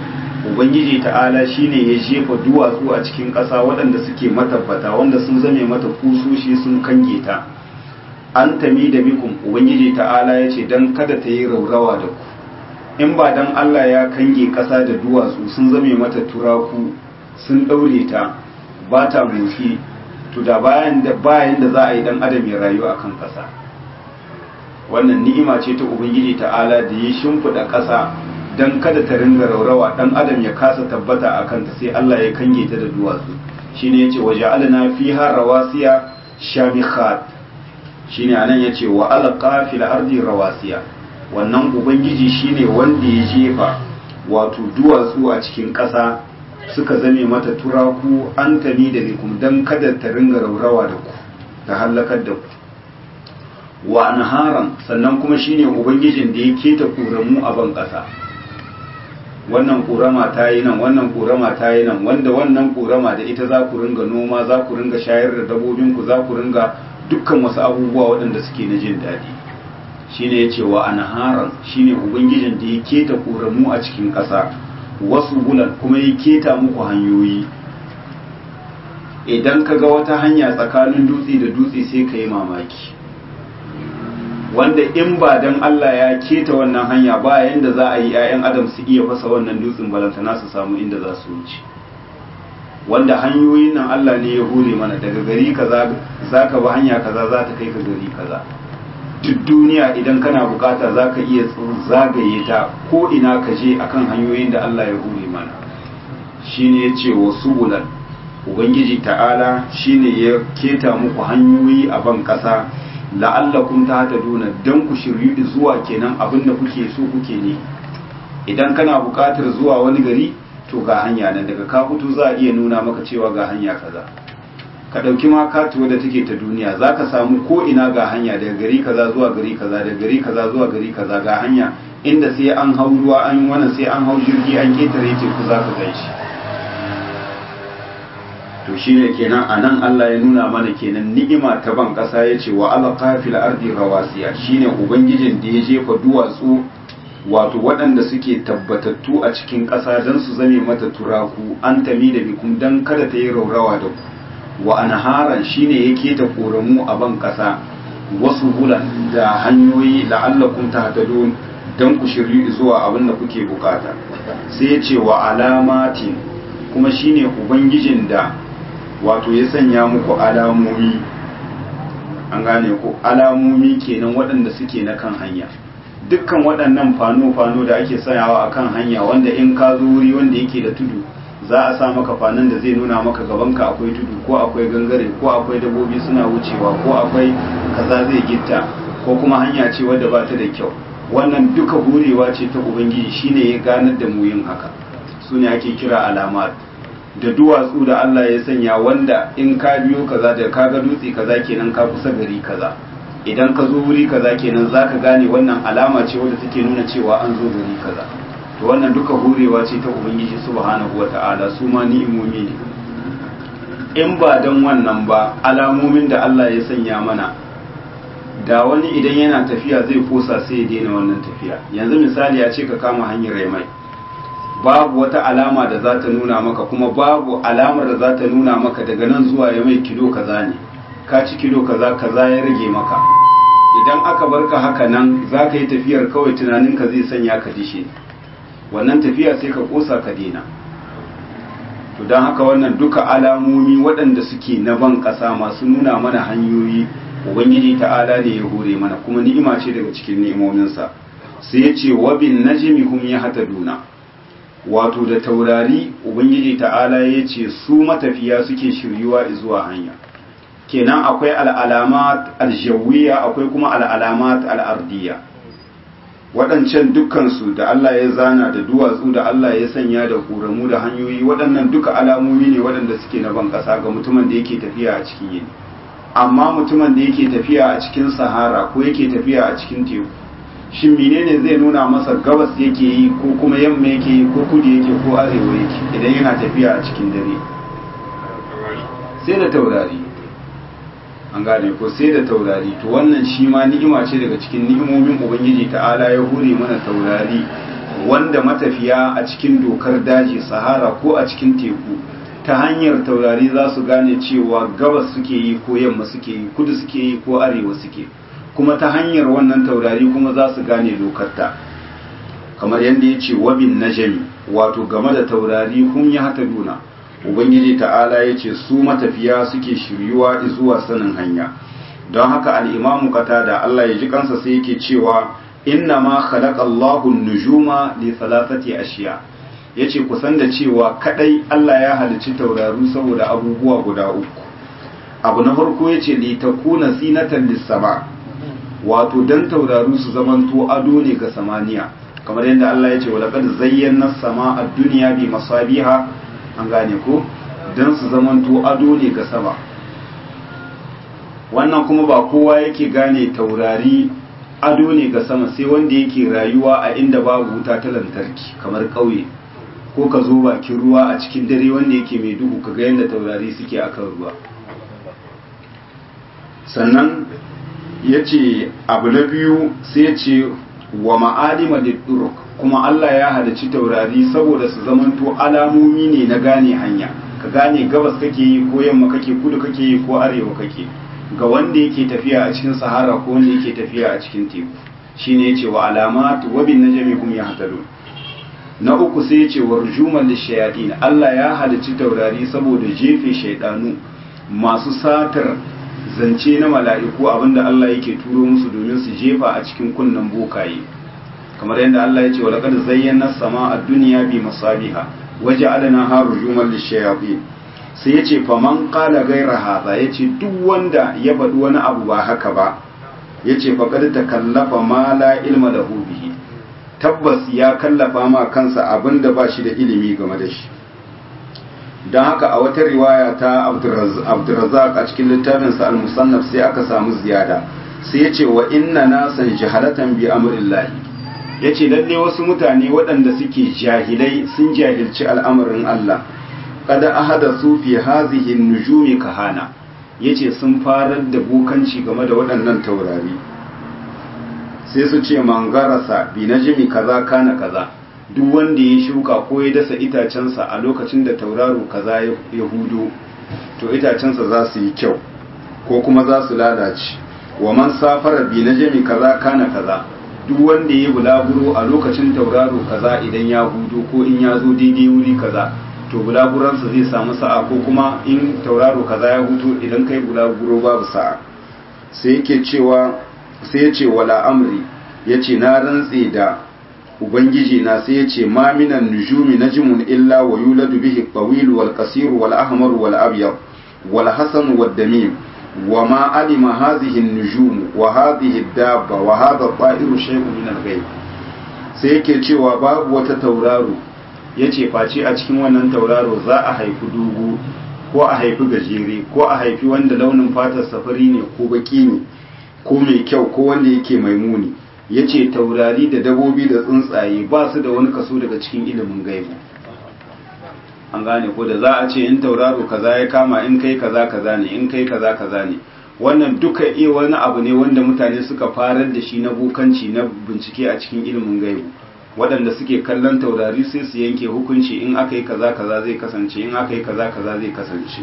ubangiji ta'ala shine ya jefa duwatsu a cikin ƙasa waɗanda suke matabbata wanda sun zame mata kusoshi sun kange ta an tami da bikum ubangiji ta'ala ya ce don kada ta yi raurawa da ku in ba don Allah ya kange ƙasa da duwatsu sun zame mata turaku sun ɗaure ta ba ta motsi to da bayan da bayan da za a yi dan adam ya rayu akan ƙasa wannan ni'ima ce ta ubangiji ta'ala da ya shimfiɗa ƙasa don kada ta ringa raurawa dan adam ya kasa tabbata a kanta sai Allah ya kange ta da duwatsu shine yace waja'alna fiha rawasiya shamikhat shine anan yace wa alqa fil ardi rawasiya wannan ubangiji shine wanda ya jefa wato duwatsu a cikin ƙasa suka zame mata turaku an tani da bikum don kada ta ringa raurawa da ku ta hallakar da ku wa anharan sannan kuma shine ubangijin da ya keta ƙoramu a ban ƙasa wannan ƙorama ta yi nan wannan ƙorama ta yi nan wanda wannan ƙorama da ita za ku ringa noma za ku ringa shayar da dabobinku za ku ringa dukkan wasu abubuwa waɗanda suke na jin daɗi shine ya ce wa anharan shine ubangijin da ya keta ƙoramu a cikin ƙasa wasu bulan kuma ya keta muku hanyoyi idan ka ga wata hanya tsakanin dutse da dutse sai ka yi mamaki wanda in ba dan Allah ya keta wannan hanya ba yanda za a yi 'ya'yan adam su iya fasa wannan dutsen balantana su samu inda za su wuce wanda hanyoyin nan Allah ne ya hure mana daga gari kaza za ka bi hanya kaza za ta kai ka gari kaza duk duniya idan kana bukata za ka iya zagaye ta ko ina ka je akan hanyoyin da Allah ya hure mana shine ya ce wa subulan ubangiji ta'ala shine ya keta muku hanyoyi a ban ƙasa la'allakum tahtaduna dan ku shiryu zuwa kenan abin da kuke so kuke ne idan kana bukatar zuwa wani gari to ga hanya nan daga ka fito za a iya nuna maka cewa ga hanya kaza ka ɗauki ma katuwa da take ta duniya za ka samu ko ina ga hanya daga gari kaza zuwa gari kaza daga gari kaza zuwa gari kaza ga hanya inda sai an hau ruwa an wannan sai an hau jirgi an ketare teku za ka gan shi to shine kenan anan Allah ya nuna mana kenan ni'ima ta ban ƙasa ya ce wa alqa fil ardi rawasiya shine ubangijin da ya jefa duwatsu wato waɗanda suke tabbatattu a cikin ƙasa don su zame mata turaku an tami da bikum don kada ta yi raurawa da ku wa anharan shine yake ta koramu a ban kasa wasu bulan da hanyoyi la'allakum tahtadun dan ku shiryu zuwa abin da kuke bukata sai ya ce wa alamatin kuma shine ubangijin da wato ya sanya muku alamomi an gane ku alamomi kenan waɗanda suke na kan hanya dukkan waɗannan fano-fano da ake sanyawa a kan hanya wanda in ka zo wuri wanda yake da tudu za a sa maka fanan da zai nuna maka gabanka akwai tudu ko akwai gangare ko akwai dabobi suna wucewa ko akwai kaza zai gitta ko kuma hanya ce wadda ba ta da kyau wannan duka hurewa ce ta ubangiji shine ya ganar da mu yin haka su ne ake kira alamat da duwatsu da Allah ya sanya wanda in ka biyo kaza da ka ga dutse kaza kenan ka kusa gari kaza idan ka zo wuri kaza kenan zaka gane wannan alama ce wadda take nuna cewa an zo gari kaza to wannan duka hurewa ce ta ubangiji subhanahu wata'ala su ma ni'imomi ne in ba don wannan ba alamomin da Allah ya sanya mana da wani idan yana tafiya zai kosa sai ya daina wannan tafiya yanzu misali ya ce ka kama hanyar mai babu wata alama da za ta nuna maka kuma babu alamar da za ta nuna maka daga nan zuwa ya mai kilo kaza ne ka ci kilo kaza kaza ya rage maka idan aka barka haka nan za ka yi tafiyar kawai tunaninka zai sanya ka dishe wannan tafiya sai ka kosa ka dena to don haka wannan duka alamomi waɗanda suke na ban ƙasa masu nuna mana hanyoyi ubangiji ta'ala ne ya hore mana kuma ni'ima ce daga cikin ni'imominsa sai ya ce wabin najmi hum yahtaduna wato da taurari ubangiji ta'ala ya ce su matafiya suke shiryuwa zuwa hanya kenan akwai al'alamat aljawiyya akwai kuma al'alamat al'ardiyya waɗancan dukkansu da Allah ya zana da duwatsu da Allah ya sanya da ƙoramu da hanyoyi waɗannan duka alamomi ne waɗanda suke na ban ƙasa ga mutumin da yake tafiya a cikin yini amma mutumin da yake tafiya a cikin sahara ko yake tafiya a cikin teku shin menene zai nuna masa gabas yake yi ko kuma yamma yake yi ko kudu yake ko arewa yake idan yana tafiya a cikin dare sai da taurari an gane ko sai da taurari to wannan shi ma ni'ima ce daga cikin ni'imomin ubangiji ta'ala ya hure mana taurari wanda matafiya a cikin dokar daji sahara ko a cikin teku ta hanyar taurari za su gane cewa gabas suke yi ko yamma suke yi kudu suke yi ko arewa suke kuma ta hanyar wannan taurari kuma za su gane lokarta kamar yadda ya ce wabin najami wato game da taurari kun yi hata duna ubangiji ta'ala ya ce su matafiya suke shiryuwa zuwa sanin hanya don haka al'imamu da Allah ya ji kansa sai yake cewa inna ma khalaqa Allahu nujuma li thalathati ashiya yace kusan da cewa kadai Allah ya halicci tauraru saboda abubuwa guda uku abu na farko yace li takuna zinatan lis-sama wato dan tauraru su zamanto ado ne ga samaniya kamar yadda Allah yace wa laqad zayyana as-samaa ad-dunya bi masabiha an gane ko dan su zamanto ado ne ga sama wannan kuma ba kowa yake gane taurari ado ne ga sama sai wanda yake rayuwa a inda babu wuta ta lantarki kamar ƙauye ko ka zo bakin ruwa a cikin dare wanda yake mai duhu ka ga yadda taurari suke akan ruwa sannan ya ce abu na biyu sai ce wa ma'alima da kuma Allah ya halarci taurari saboda su zamanto alamomi ne na gane hanya ka gane gabas kake yi ko yamma kake kudu kake yi ko arewa kake ga wanda yake tafiya a cikin sahara ko wanda yake tafiya a cikin teku shine yace wa alamat wa bin najmi hum yahtadun na uku sai yace warjuman lishayatin Allah ya halicci taurari saboda jefe shaydanu masu satar zance na mala'iku abinda Allah yake turo musu domin su jefa a cikin kunnan bokaye kamar yadda Allah ya ce wa laqad zayyana as-samaa ad-dunya bi masabiha waja'alnaha rujuman lishayatin sai ya ce faman kala gaira haza ya ce duk wanda ya faɗi wani abu ba haka ba ya ce faƙar ta kallafa ma la ilma da bihi tabbas ya kallafa ma kansa abin da ba shi da ilimi game da shi don haka a wata riwaya ta abdurazak a cikin littafinsa al-musannaf sai aka samu ziyada sai ya ce wa inna nasan jahalatan bi amrillahi ya ce lalle wasu mutane waɗanda suke jahilai sun jahilci al'amarin Allah kada ahada su fi hazihi nujumi kahana yace sun farar da bukanci game da waɗannan taurari sai su ce mangarasa bi najmi kaza kana kaza duk wanda ya shuka ko ya dasa itacensa a lokacin da tauraro kaza ya hudu to itacensa za su yi kyau ko kuma za su lalace wa man safara bi najmi kaza kana kaza duk wanda ya bulaguro a lokacin tauraro kaza idan ya hudu ko in ya zo daidai wuri kaza to bulaguransa zai samu sa'a ko kuma in tauraro kaza ya hutu idan kai bulaguro babu sa'a sai yake cewa sai ya ce wala amri ya ce na rantse da ubangiji na sai ya ce ma minan nujumi najmun illa wa yuladu bihi tawil wal qasir wal ahmar wal abyad wal hasan wad damim wa ma alima hadhihi an-nujum wa hadhihi ad-dabba wa hadha at-ta'iru shay'un min al-ghayb sai yake cewa babu wata tauraro ya ce face a cikin wannan tauraro za a haifi dogo ko a haifi gajere ko a haifi wanda launin fatar safari ne ko baki ne ko mai kyau ko wanda yake mai muni ya ce taurari da dabobi da tsuntsaye ba su da wani kaso daga cikin ilimin gaibu an gane ko da za a ce in tauraro kaza ya kama in kai kaza kaza ne in kai kaza kaza ne wannan duka iya wani abu ne wanda mutane suka farar da shi na bukanci na bincike a cikin ilimin gaibu waɗanda suke kallon taurari sai su yanke hukunci in aka yi kaza kaza zai kasance in aka yi kaza kaza zai kasance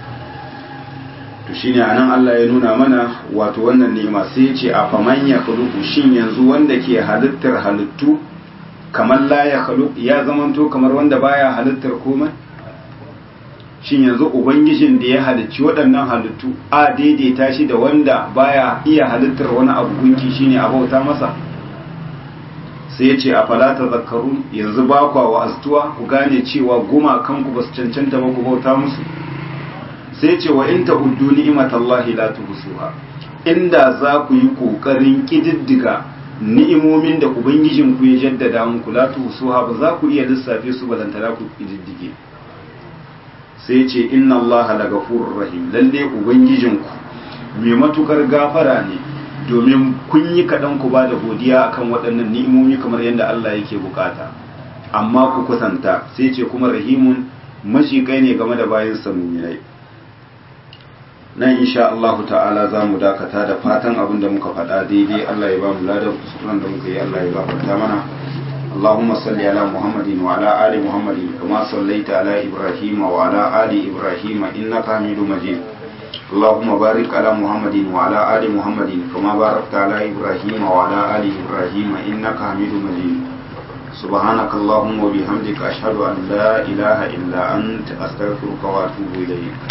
to shine anan Allah ya nuna mana wato wannan ni'ima sai ya ce a faman ya khuluqu shin yanzu wanda ke halittar halittu kamar la ya khuluq ya zamanto kamar wanda baya halittar komai shin yanzu ubangijin da ya halicci waɗannan halittu a daidaita shi da wanda baya iya halittar wani abu gunki shine a bauta masa sai ya ce a falata zakarun yanzu ba kwa wa'aztuwa ku gane cewa gumakanku ba su cancanta ba ku bauta musu sai ce wa in ta'uddu ni'matallahi la tuhsuha inda za ku yi kokarin kididdiga ni'imomin da ubangijin ku ya jaddada muku la tuhsuha ba za ku iya lissafe su balantana ku kididdige sai ce inna allaha lagafurur rahim lalle ubangijin ku mai matukar gafara ne domin kun yi kaɗan ku ba da godiya akan waɗannan ni'imomi kamar yadda Allah yake bukata amma ku kusanta sai ce kuma rahimun mashiƙai ne game da bayan samuminai nan insha Allah ta'ala za mu dakata da fatan abin da muka faɗa daidai Allah ya ba mu ladan kusuran da muka yi Allah ya gafarta mana اللهم صل على محمد وعلى آل محمد كما صليت على إبراهيم وعلى آل إبراهيم إنك حميد مجيد اللهم بارك على محمد وعلى آل محمد كما باركت على إبراهيم وعلى آل إبراهيم إنك حميد مجيد سبحانك اللهم وبحمدك أشهد أن لا إله إلا أنت أستغفرك وأتوب إليك